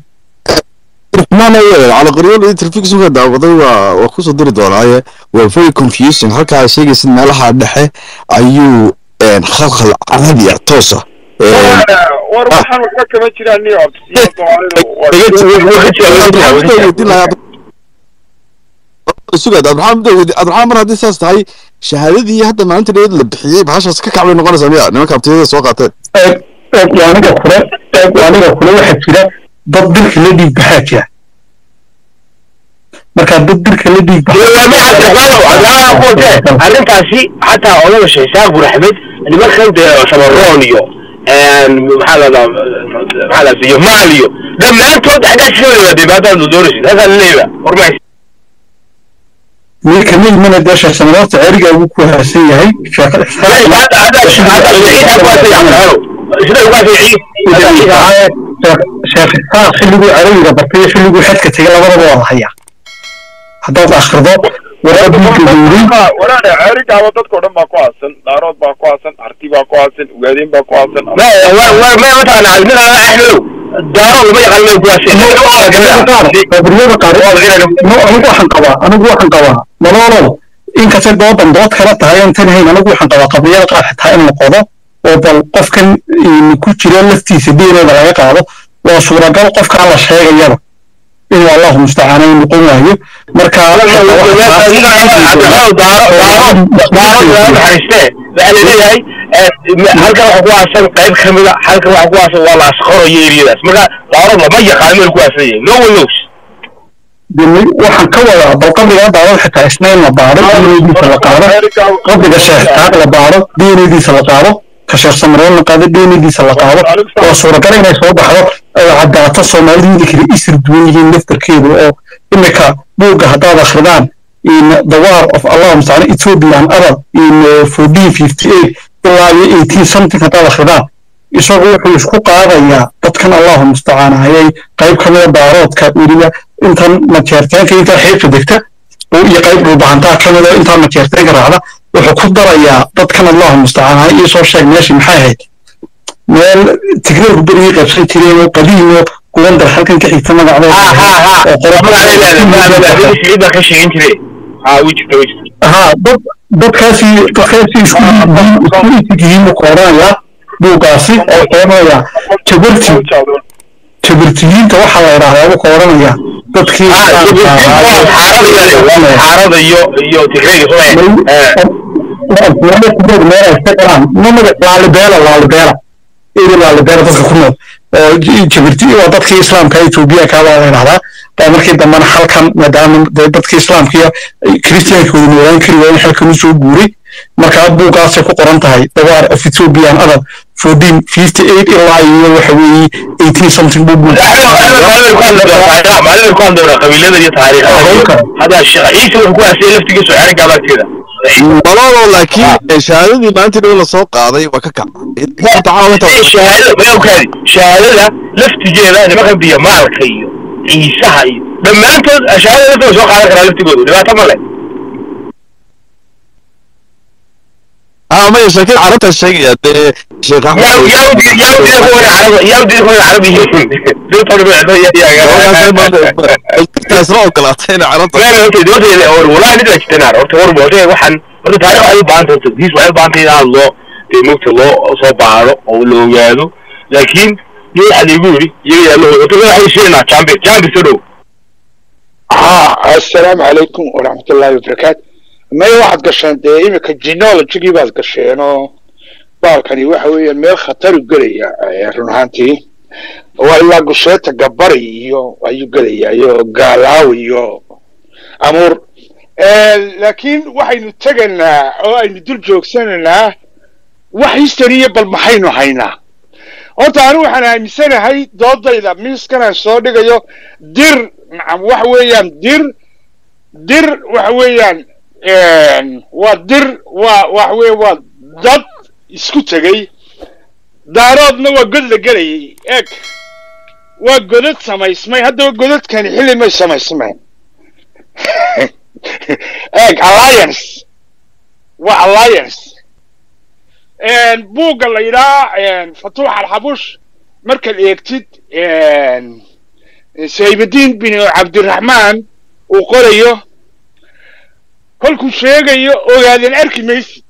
cali qoryool interfixka daawaday waa waa kusoo diri doonaaye waa very confusing halka ay sheegaysid meelaha dhexe ayuu khalkhal carabi ah toosa war waxaan waxba kama jiraan niyo sugaad abdiraxmaan dawidi abdiraxmaan mar haddii saas tahay shahaadadii hadda maalinta dheed la bixiyey bahashaas ka kacbay noqonaysaa miya nimanka abtiyada soo qaateen aniga kule aniga kule waxaa jira dad dirka la dhiig baxaa jira marka dad dirka la dhiig arrintaasi xataa odaba sheekh buraxmed nimankan dee samaroon iyo maxaa lahdaa maxaa lahdaa iyo maal iyo dhammaantood xaggaa sida wada dhibaataad doonaysid halkaa laleeyaha hormays ninka ma imana dee sheekh samaroorta ceriga ugu ku haasan yahay sheekh sheekh isxaaq xilliguu carabiga bartay iyo xilliguu xadka tegay labadaba waa la hayaa haddaad akhrido walaale ceerigaaba dadkao dhan baa ku aasan dhaarood baa ku aasan harti baa ku aasan ugaadeen baa ku aasan mataqaana axmedow daaro lama yaqaan meel kuwaasi qabriyada qaar no anigu waxaan qabaa anigu waxaan qabaa nololow inkastay doodan dood kala tahay aan tanahayn anigu waxaan qabaa qabriyada qaar xitaa in la qodo oo bal qofkan ku jira laftiisa diineeda laga qaado waa suuragal qofkaa la sheegayaba inuu allahu mustacaan uu noqon waayo marka naxariiste waxaa laleeyahay halkan waxa ku aasan qayb ka mida halkan waxa ku aasan waa la asqorayo eriyadaas marka daaro lama yaqaan meel ku aasan yahay no one knows dimi waxaan ka wadaa bal qabriga daawad xitaa isna in la baaro diinadiisa la qaado qabriga sheekh taaq la baaro diinadiisa la qaado ka sheekh samaroon la qaado diinadiisa la qaado waa suuragal inay soo baxdo oo caddaato soomaalida kale isir duwan yihiin laftarkeedu oo imika buugga haddaad akhridaan in the war of allah mustacaan ethiopian arab in fourteen fifty eight ilaa iyo eighteen something haddaad akhridaan isagu wuxuu isku qaadayaa dadkan allahu mustacaan ayay qayb ka mida daaroodka weliba intan majeerteenka intaa xeebta degta iyo qayb dhulbahantaa ka mida intaa majeerteenka raacda wuxuu ku darayaa dadkan allahu mustacaan ay iisoo sheeg meeshii maxay ahayd meel tigreerku berigii qaybsan jireen oo qadiim oo gubandar halkan ka xigta magaceedaha dad dadkaasi dadkaasi isku isku yihiin buu kooranayaa buuggaasi oo kooranayaa jabarti jabartiyiinta waxaa la idhaahdaa buu kooranayaa dadkii xaarada iyo iyo laalibeela laalibeela eri laalibeela dadka ku nool oo jabirti waa dadkii islaamka etoobiya kaabaa la idhahdaa oo markii dambena halkan maadaama dadkii islaamka iyo kiristiyaanka wada noolaan kari waayen halkan usoo guuray markaa buuggaasay ku qoran tahay the war of ethiopian adab fourteen fifty eight ilaa iyo waxa weeye eighteen something buu qabiilada iyo taariikha hadda sheekh ciise wuxuu ku aasiyay laftigiisu xeerka abagteeda nololo laakiin shahaadadii maalintii dhow lasoo qaaday waa ka kaca shahaadada mayawkaadi shahaadada laftigeeda nimankan biyo maalka iyo ciisaha iyo dhammaantood shahaadada laftiga soo qaadan karaa laftigoodu dhibaato ma leh اه ما يشكل عرفت الشيء يا شيخ احمد يا يا ودي يا ودي هو العرب يا ودي هو العربي دول طبعا يا يا تسرع وكلاتين عرفت لا لا اوكي دول والله بدي اشتنار قلت هو الموضوع waxaan horta taariikh ay baan tahay diis waxay baan tahay in loo deemogta loo soo baaro oo loo ogaado laakiin iyo waxa lagu yiri iyaga yaa loo wato waxay sheegnaa champion champion soo dhow ها السلام عليكم ورحمة الله وبركاته ما واحد قشان دي إمك جينولوجي باز قشانو بالكني waxa weeyaan meel khatar u gelaya run ahaantii waa ilaa gusheeta gabari iyo ayuu gelaya iyo gaalaaw iyo amuur laakiin waxaynu tegaynaa oo aynu dul joogsanaynaa wax history bal maxaynu haynaa horta anigu waxaan aaminsanahay doodayda miiskanaan soo dhigayo dir nacam waxa weeyaan dir dir waxa weeyaan waa dir waa waxa weeye waa dad isku tegey daaroodna waa god la gelayay eeg waa godad samaysmay haddaba godadkani xilli may samaysmeen eeg alliance waa alliance buugga la yidhaha fatuux alxabush markaad eegtid saybudiin bin cabdiraxmaan uu qorayo kolkuu sheegayo ogaadeen arki maysid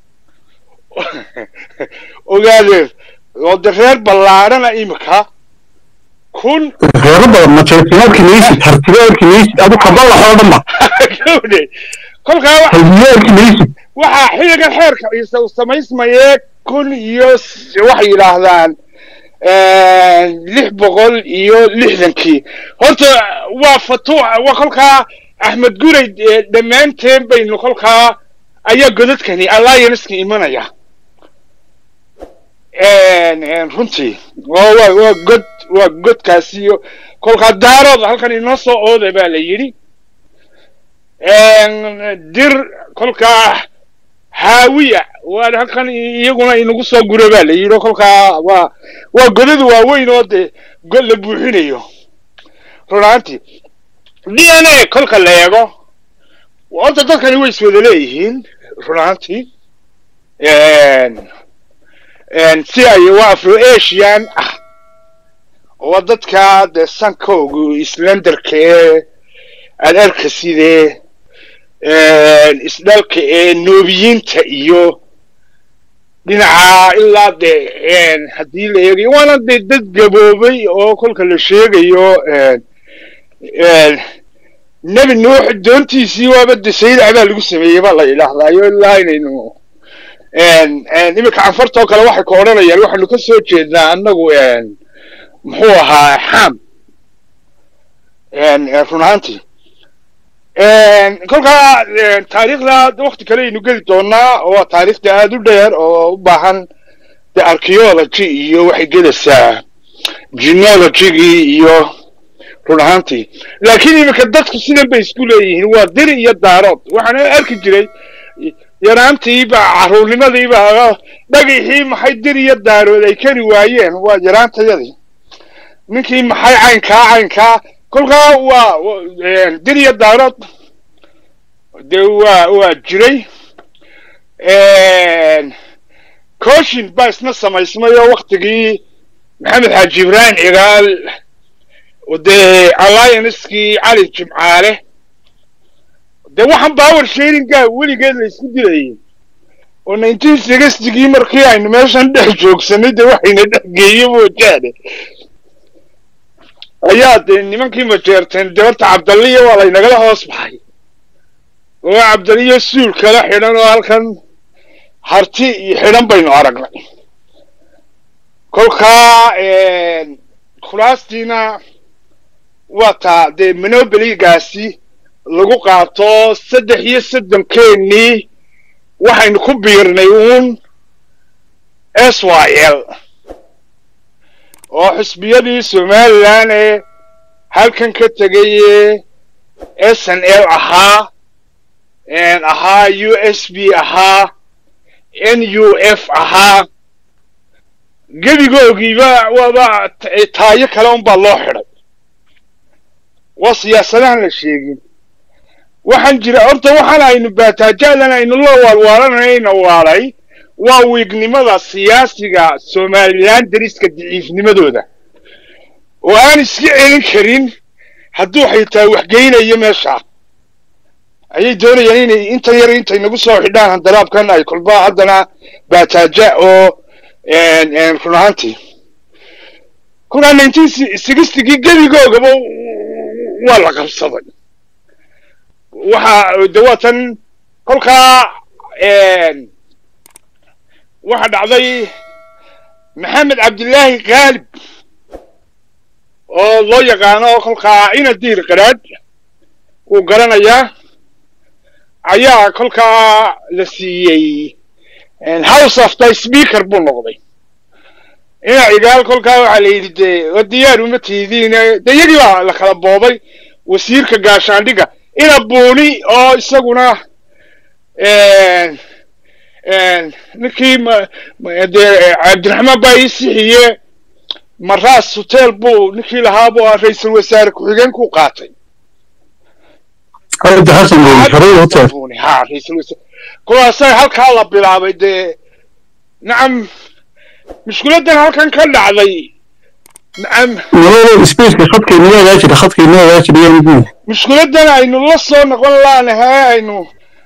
ogaadeen oo de reer ballaadhana imika kun reero badan majeertimo arki maysid hartibo arki maysid adu kabalaxoo dhanba gawdhe kolkaa wa- halbiyo arki maysid waxaa xilligan xeerka ciise uu samaysmayee kun iyo s- waxay yidhaahdaan lix boqol iyo lixdankii horta waa fatuux waa kolkaa axmed guray eh, dhammaanteen baynu kolkaa ayaa godadkani allianceka imanaya runtii waa waa waa god waa godkaasi iyo kolkaa daarood halkan inoo soo ooda baa la yidhi dir kolkaa haawiya waa halkan iyaguna inagu soo gura baa la yidhi oo kolkaa waa waa godada waaweyn oo dee god la buuxinayo run ahaantii d n a kolka la eego horta dadkani way iswada leeyihiin run ahaantii si ay waa afro asian ah oo dadka dee sankoogu islenderka ee aad arka sidee isdhalka ee noobiyiinta iyo dhinaca ilaa dee haddii la eegayo waana dee dad gaboobay oo kolka la sheegayo nebi nuux doontiisii waaba de saydac baa lagu sameeyey baa la yidhaahdaayo ilaa inaynu iminka canfartoo kale waxay ka odhanayaan waxaanu ka soo jeednaa annagu muxuu ahaa xam run ahaantii kolkaa taariikhda wakti kale aynu geli doonaa oo taariikhda aada u dheer oo u baahan de archaeology iyo waxay gelaysaa genealogygii iyo run ahaantii laakiin iminka dadku sidan bay isku leeyihiin waa diri iyo daarood waxaana arki jiray yaraantiiba caruurnimadiiba dhagixii maxay dir iyo daarood ay kari waayeen waa yaraantayadii ninkii maxay caynkaa caynkaa kolkaa waa dir iyo daarood de waa waa jiray coshin baa isna samaysmay oo waktigii maxamed xaaji ibraahim cigaal dee alliancekii cali jimcaale de waxaan power sharinga weligeed la isku dilayay oo nineteen sixtygii markii aynu meeshan dhex joogsanay de waxayna dhex geeye moojaane ayaa dee nimankii majeerteen debarta cabdalliya waa laynagala hoos baxay oo cabdalliya suul kala xidhan oo halkan harti iyo xidhan baynu aragnay kolkaa khulaastiina waa taa dee monobeligaasi lagu qaato saddex iyo soddonkeenii waxaynu ku biirnay uun s y l oo xusbiyadii somalilan ee halkan ka tegay s n l ahaa ahaa u s b ahaa n u f ahaa gebigoogiiba waaba taayo kale unbaa loo xidhay waa siyaasadahan la sheegin waxaan jira horta waxaan aynu baataajadan aynu la waalwaalanayna waalay waa wiignimada siyaasiga somalilan dariska daciifnimadooda oo aan iska celin karin hadduu xitaa waxgeynayo meesha ayay doonayaan inay inta yar intay nagu soo xidhaan handaraabkan ay kolba haddana baataaja oo run ahaantii kunaa nineteen sixtygii gebigoogaba waa la qabsaday waxa de waatan kolkaa waxa dhacday maxamed cabdillaahi khaalib oo loo yaqaano kolkaa ina diir qaraad wuu garanayaa ayaa kolkaa la siiyey house of the speaker buu noqday ina cigaal kolkaa waxaa la yidhi dee diyaar uma tiidiine de iyagii baa la kala boobay wasiirka gaashaandhiga ina buuni oo isaguna ninkii dee cabdiraxmaan baa ii sixiye maraas hotel buu ninkii lahaa buu ra-iisul wasaare ku-xigeenkuu qaatay ha ra-isul wasaare kuwaasa halkaa la bilaabay dee nacam mushkiladan halkan ka dhacday nacam mushkiladan aynu la soo noqon laanahay aynu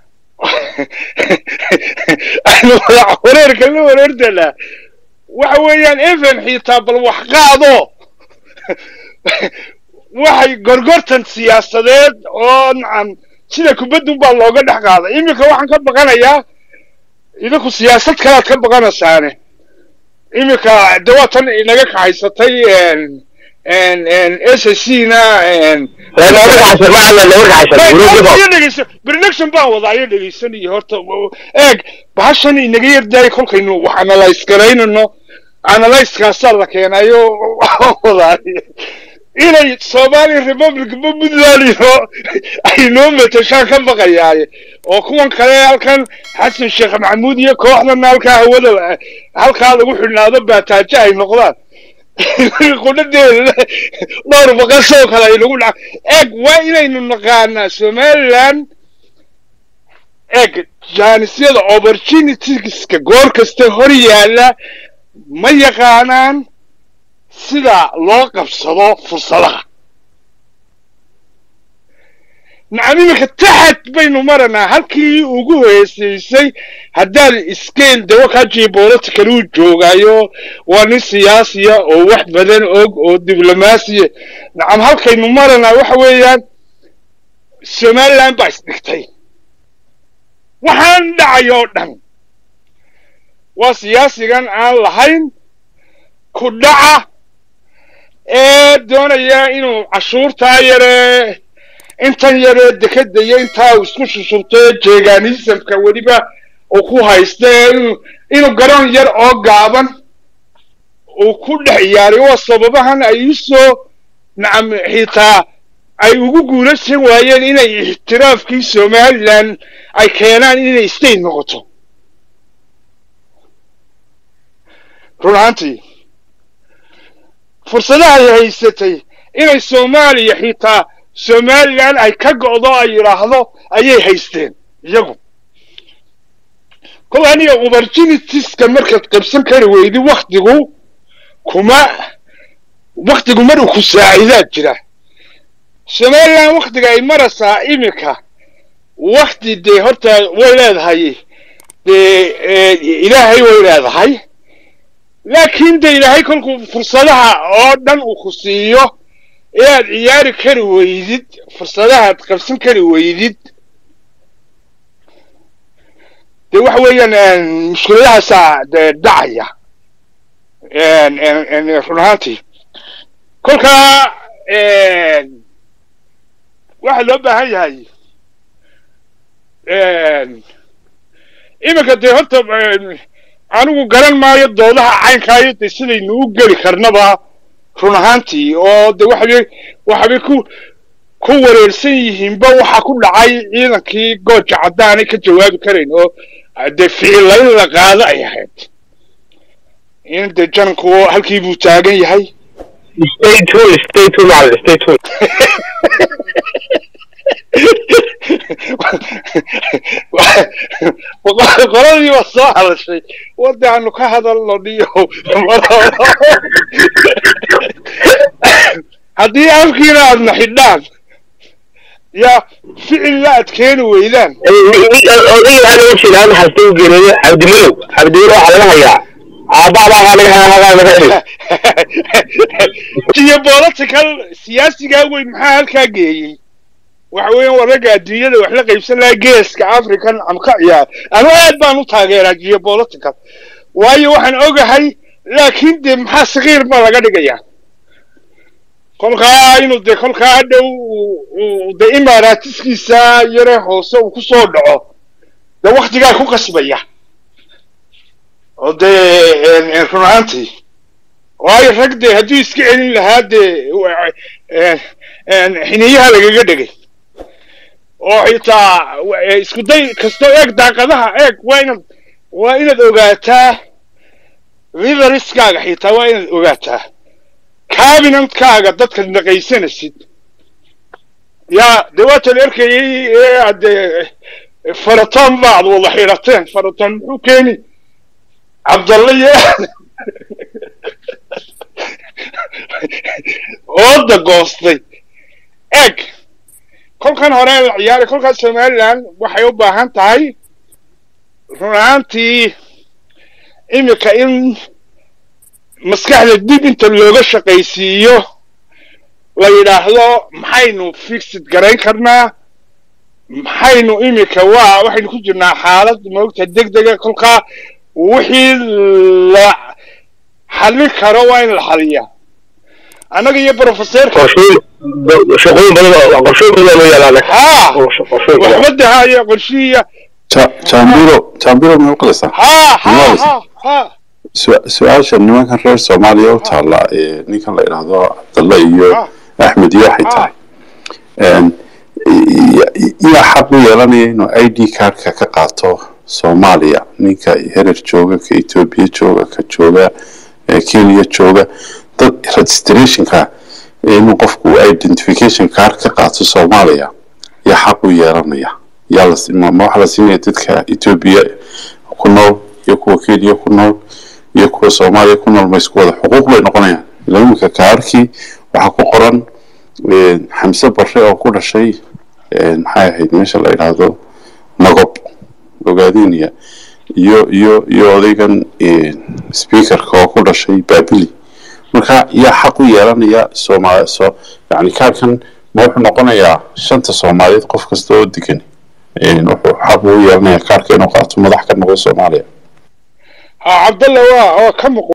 aynu wareerka la wareertanaa waxa weeyaan even xitaa bal wax qaado waxay gorgortan siyaasadeed oo nacam sida kubaddu baa looga dhex qaaday iminka waxaan ka baqanayaa idinku siyaasad kalaad ka baqanaysaane iminka de waa tan inaga kaxaysatay s c na bernection baan wadaa iyo dhegaysanayo horta eeg bahashan inaga yardaay kolkaynu wax analyse garaynano analysekaasaa la keenayo wadaa inay somali republic ma puntlandino ay noo matashaan ka baqayaaye oo kuwan kale halkan xasan sheekh maxamuud iyo kooxdana halkaa hawada halkaa lagu xidhnaado baataajo ay noqdaan qudhadeeda dhowr baqasoo kale ay nagu dhaca eeg waa inaynu naqaanaa somaliland eeg jaanisyada opportunitieska goor kasta hor yaalla ma yaqaanaan sida loo qabsado fursadaha nacam iminka taxad baynu maranaa halkii ugu heesaysay haddaad iskeen dawa kajiyo political uu joogaayo waa nin siyaasiya oo wax badan og oo diblomaasiya nacam halkaynu maranaa waxa weeyaan somaliland baa isdhigtay waxaan dhacay oo dhan waa siyaasigan aan lahayn ku dhaca ee doonaya inuu cashuurtaa yaree intan yaree dekeda iyo intaa uu isku shushubto jeeganisamka weliba uu ku haysta inuu inuu garoon yar oo gaaban uu ku dhex ciyaaray waa sababahan ay usoo nacam xitaa ay ugu guulaysan waayeen inay ixtiraafkii somaliland ay keenaan inay state noqoto run ahaantii fursadaha ay haysatay inay soomaaliya xitaa somaliland ay ka go'do ay yidhaahdo ayay haysteen iyagu kol aniga opportunitiska markaad qabsan kari weydi waktigu kuma waktigu mar uu ku saacidaa jira somaliland waktiga ay maraysaa iminka wakti dee horta way leedahay dee ilaahay way leedahay laakiin de ilaahay kolkuu fursadaha oo dhan uu ku siiyo inaad ciyaari kari weydid fursadahaad qabsan kari weydid de waxa weeyaan mushkiladahaasaa de dhacaya run ahaantii kolkaa waxaa loo baahan yahay iminka dee horta anigu garan maayo doodaha caynkaayo de sidaynu u geli karnaba run ahaantii oo de waxabay waxabay ku ku wareersan yihiinba waxa ku dhacay ciidankii gooja caddaanay ka jawaabi karayn oo dee ficilayn la qaado ay ahayd in de janku halkii buu taagan yahay stay tuned stay tuned macallin stay tuned qoladii baa soo hadashay wada aanu ka hadalno dhiyo haddii afkiina aadna xidhaan yaa ficil la adkeeni weydaan odayga waxaa laga jeedaa in hasta u geeriyay cabdimalow cabdimalow waxaa laga hayaa aabbaabaa laga hayaa laga heli geopolitical siyaasigaa weyn maxaa halkaa geeyey waxa weeyaan waa ragga adduunyada wax la qaybsan lahaa geeska african am ka ciyaar anu aad baan u taageeraa geopolitical waayo waxaan ogahay laakiin dee maxaa sakiir baa laga dhigayaa kolkaa inuu dee kolkaa hadhow de imaaraatiskiisa yare hoose uu ku soo dhaco dee waktigaa ku qasbaya oo dee run ahaantii waayo rag dee hadduu iska celin lahaa dee xiniyaha lagaga dhegay oo xitaa isku day kastoo eeg daaqadaha eeg waa inaad waa inaad ogaataa riveriskaaga xitaa waa inaad ogaataa cabinantkaaga dadka naqaysanaysid yaa dee waatan erkayay ee aad faratoon baad wada xidhateen faratoon muxuu keeni cabdalla iyo ooda goostay eeg kolkan hore la ciyaaray kolkaas somaliland waxay u baahan tahay run ahaantii iminka in maskaxda dib inta looga shaqaysiiyo la yidhaahdo maxaynu fixid garayn karnaa maxaynu iminka waa waxaynu ku jirnaa xaalad moogta deg dega kolkaa wixii la xallin karo waa in la xaliyaa annaga iyo professorka shaqooyin badan qorshooyin badan loo yaalaa haa waxba dahaayo qorshihiya jambiro jambiro ma maqlaysaa haa haa haa haa su-aasha nimankan reer soomaaliya u taalla ninkan la idhaahdo cabdalla iyo axmed iyo waxay tahay yaa xaq u yeelanaya inuu i d cardka ka qaato soomaaliya ninka herer jooga ka etoobiya jooga ka jooga kenya jooga dad registrationka inuu qofku identification card ka qaato soomaaliya yaa xaq u yeelanaya yaa ma waxaa la siinaya dadka etoobiya ku nool iyo kuwa kenya ku nool iyo kuwa soomaaliya ku nool ma isku wada xuquuq bay noqonayaan ilaa imika kaarkii waxaa ku qoran xamse barre oo ku dhashay maxay ahayd meesha la yidhaahdo nagob ogaadeniya iyo iyo iyo odaygan speakerka oo ku dhashay babili marka yaa xaq u yeelanaya soomaali so yani kaarkan ma wuxuu noqonayaa shanta soomaaliyeed qof kasta oo degan wuxuu xaq u yeelanaya kaarka inuu qaato madax ka noqdo soomaaliya ha cabdalla waa waa ka muq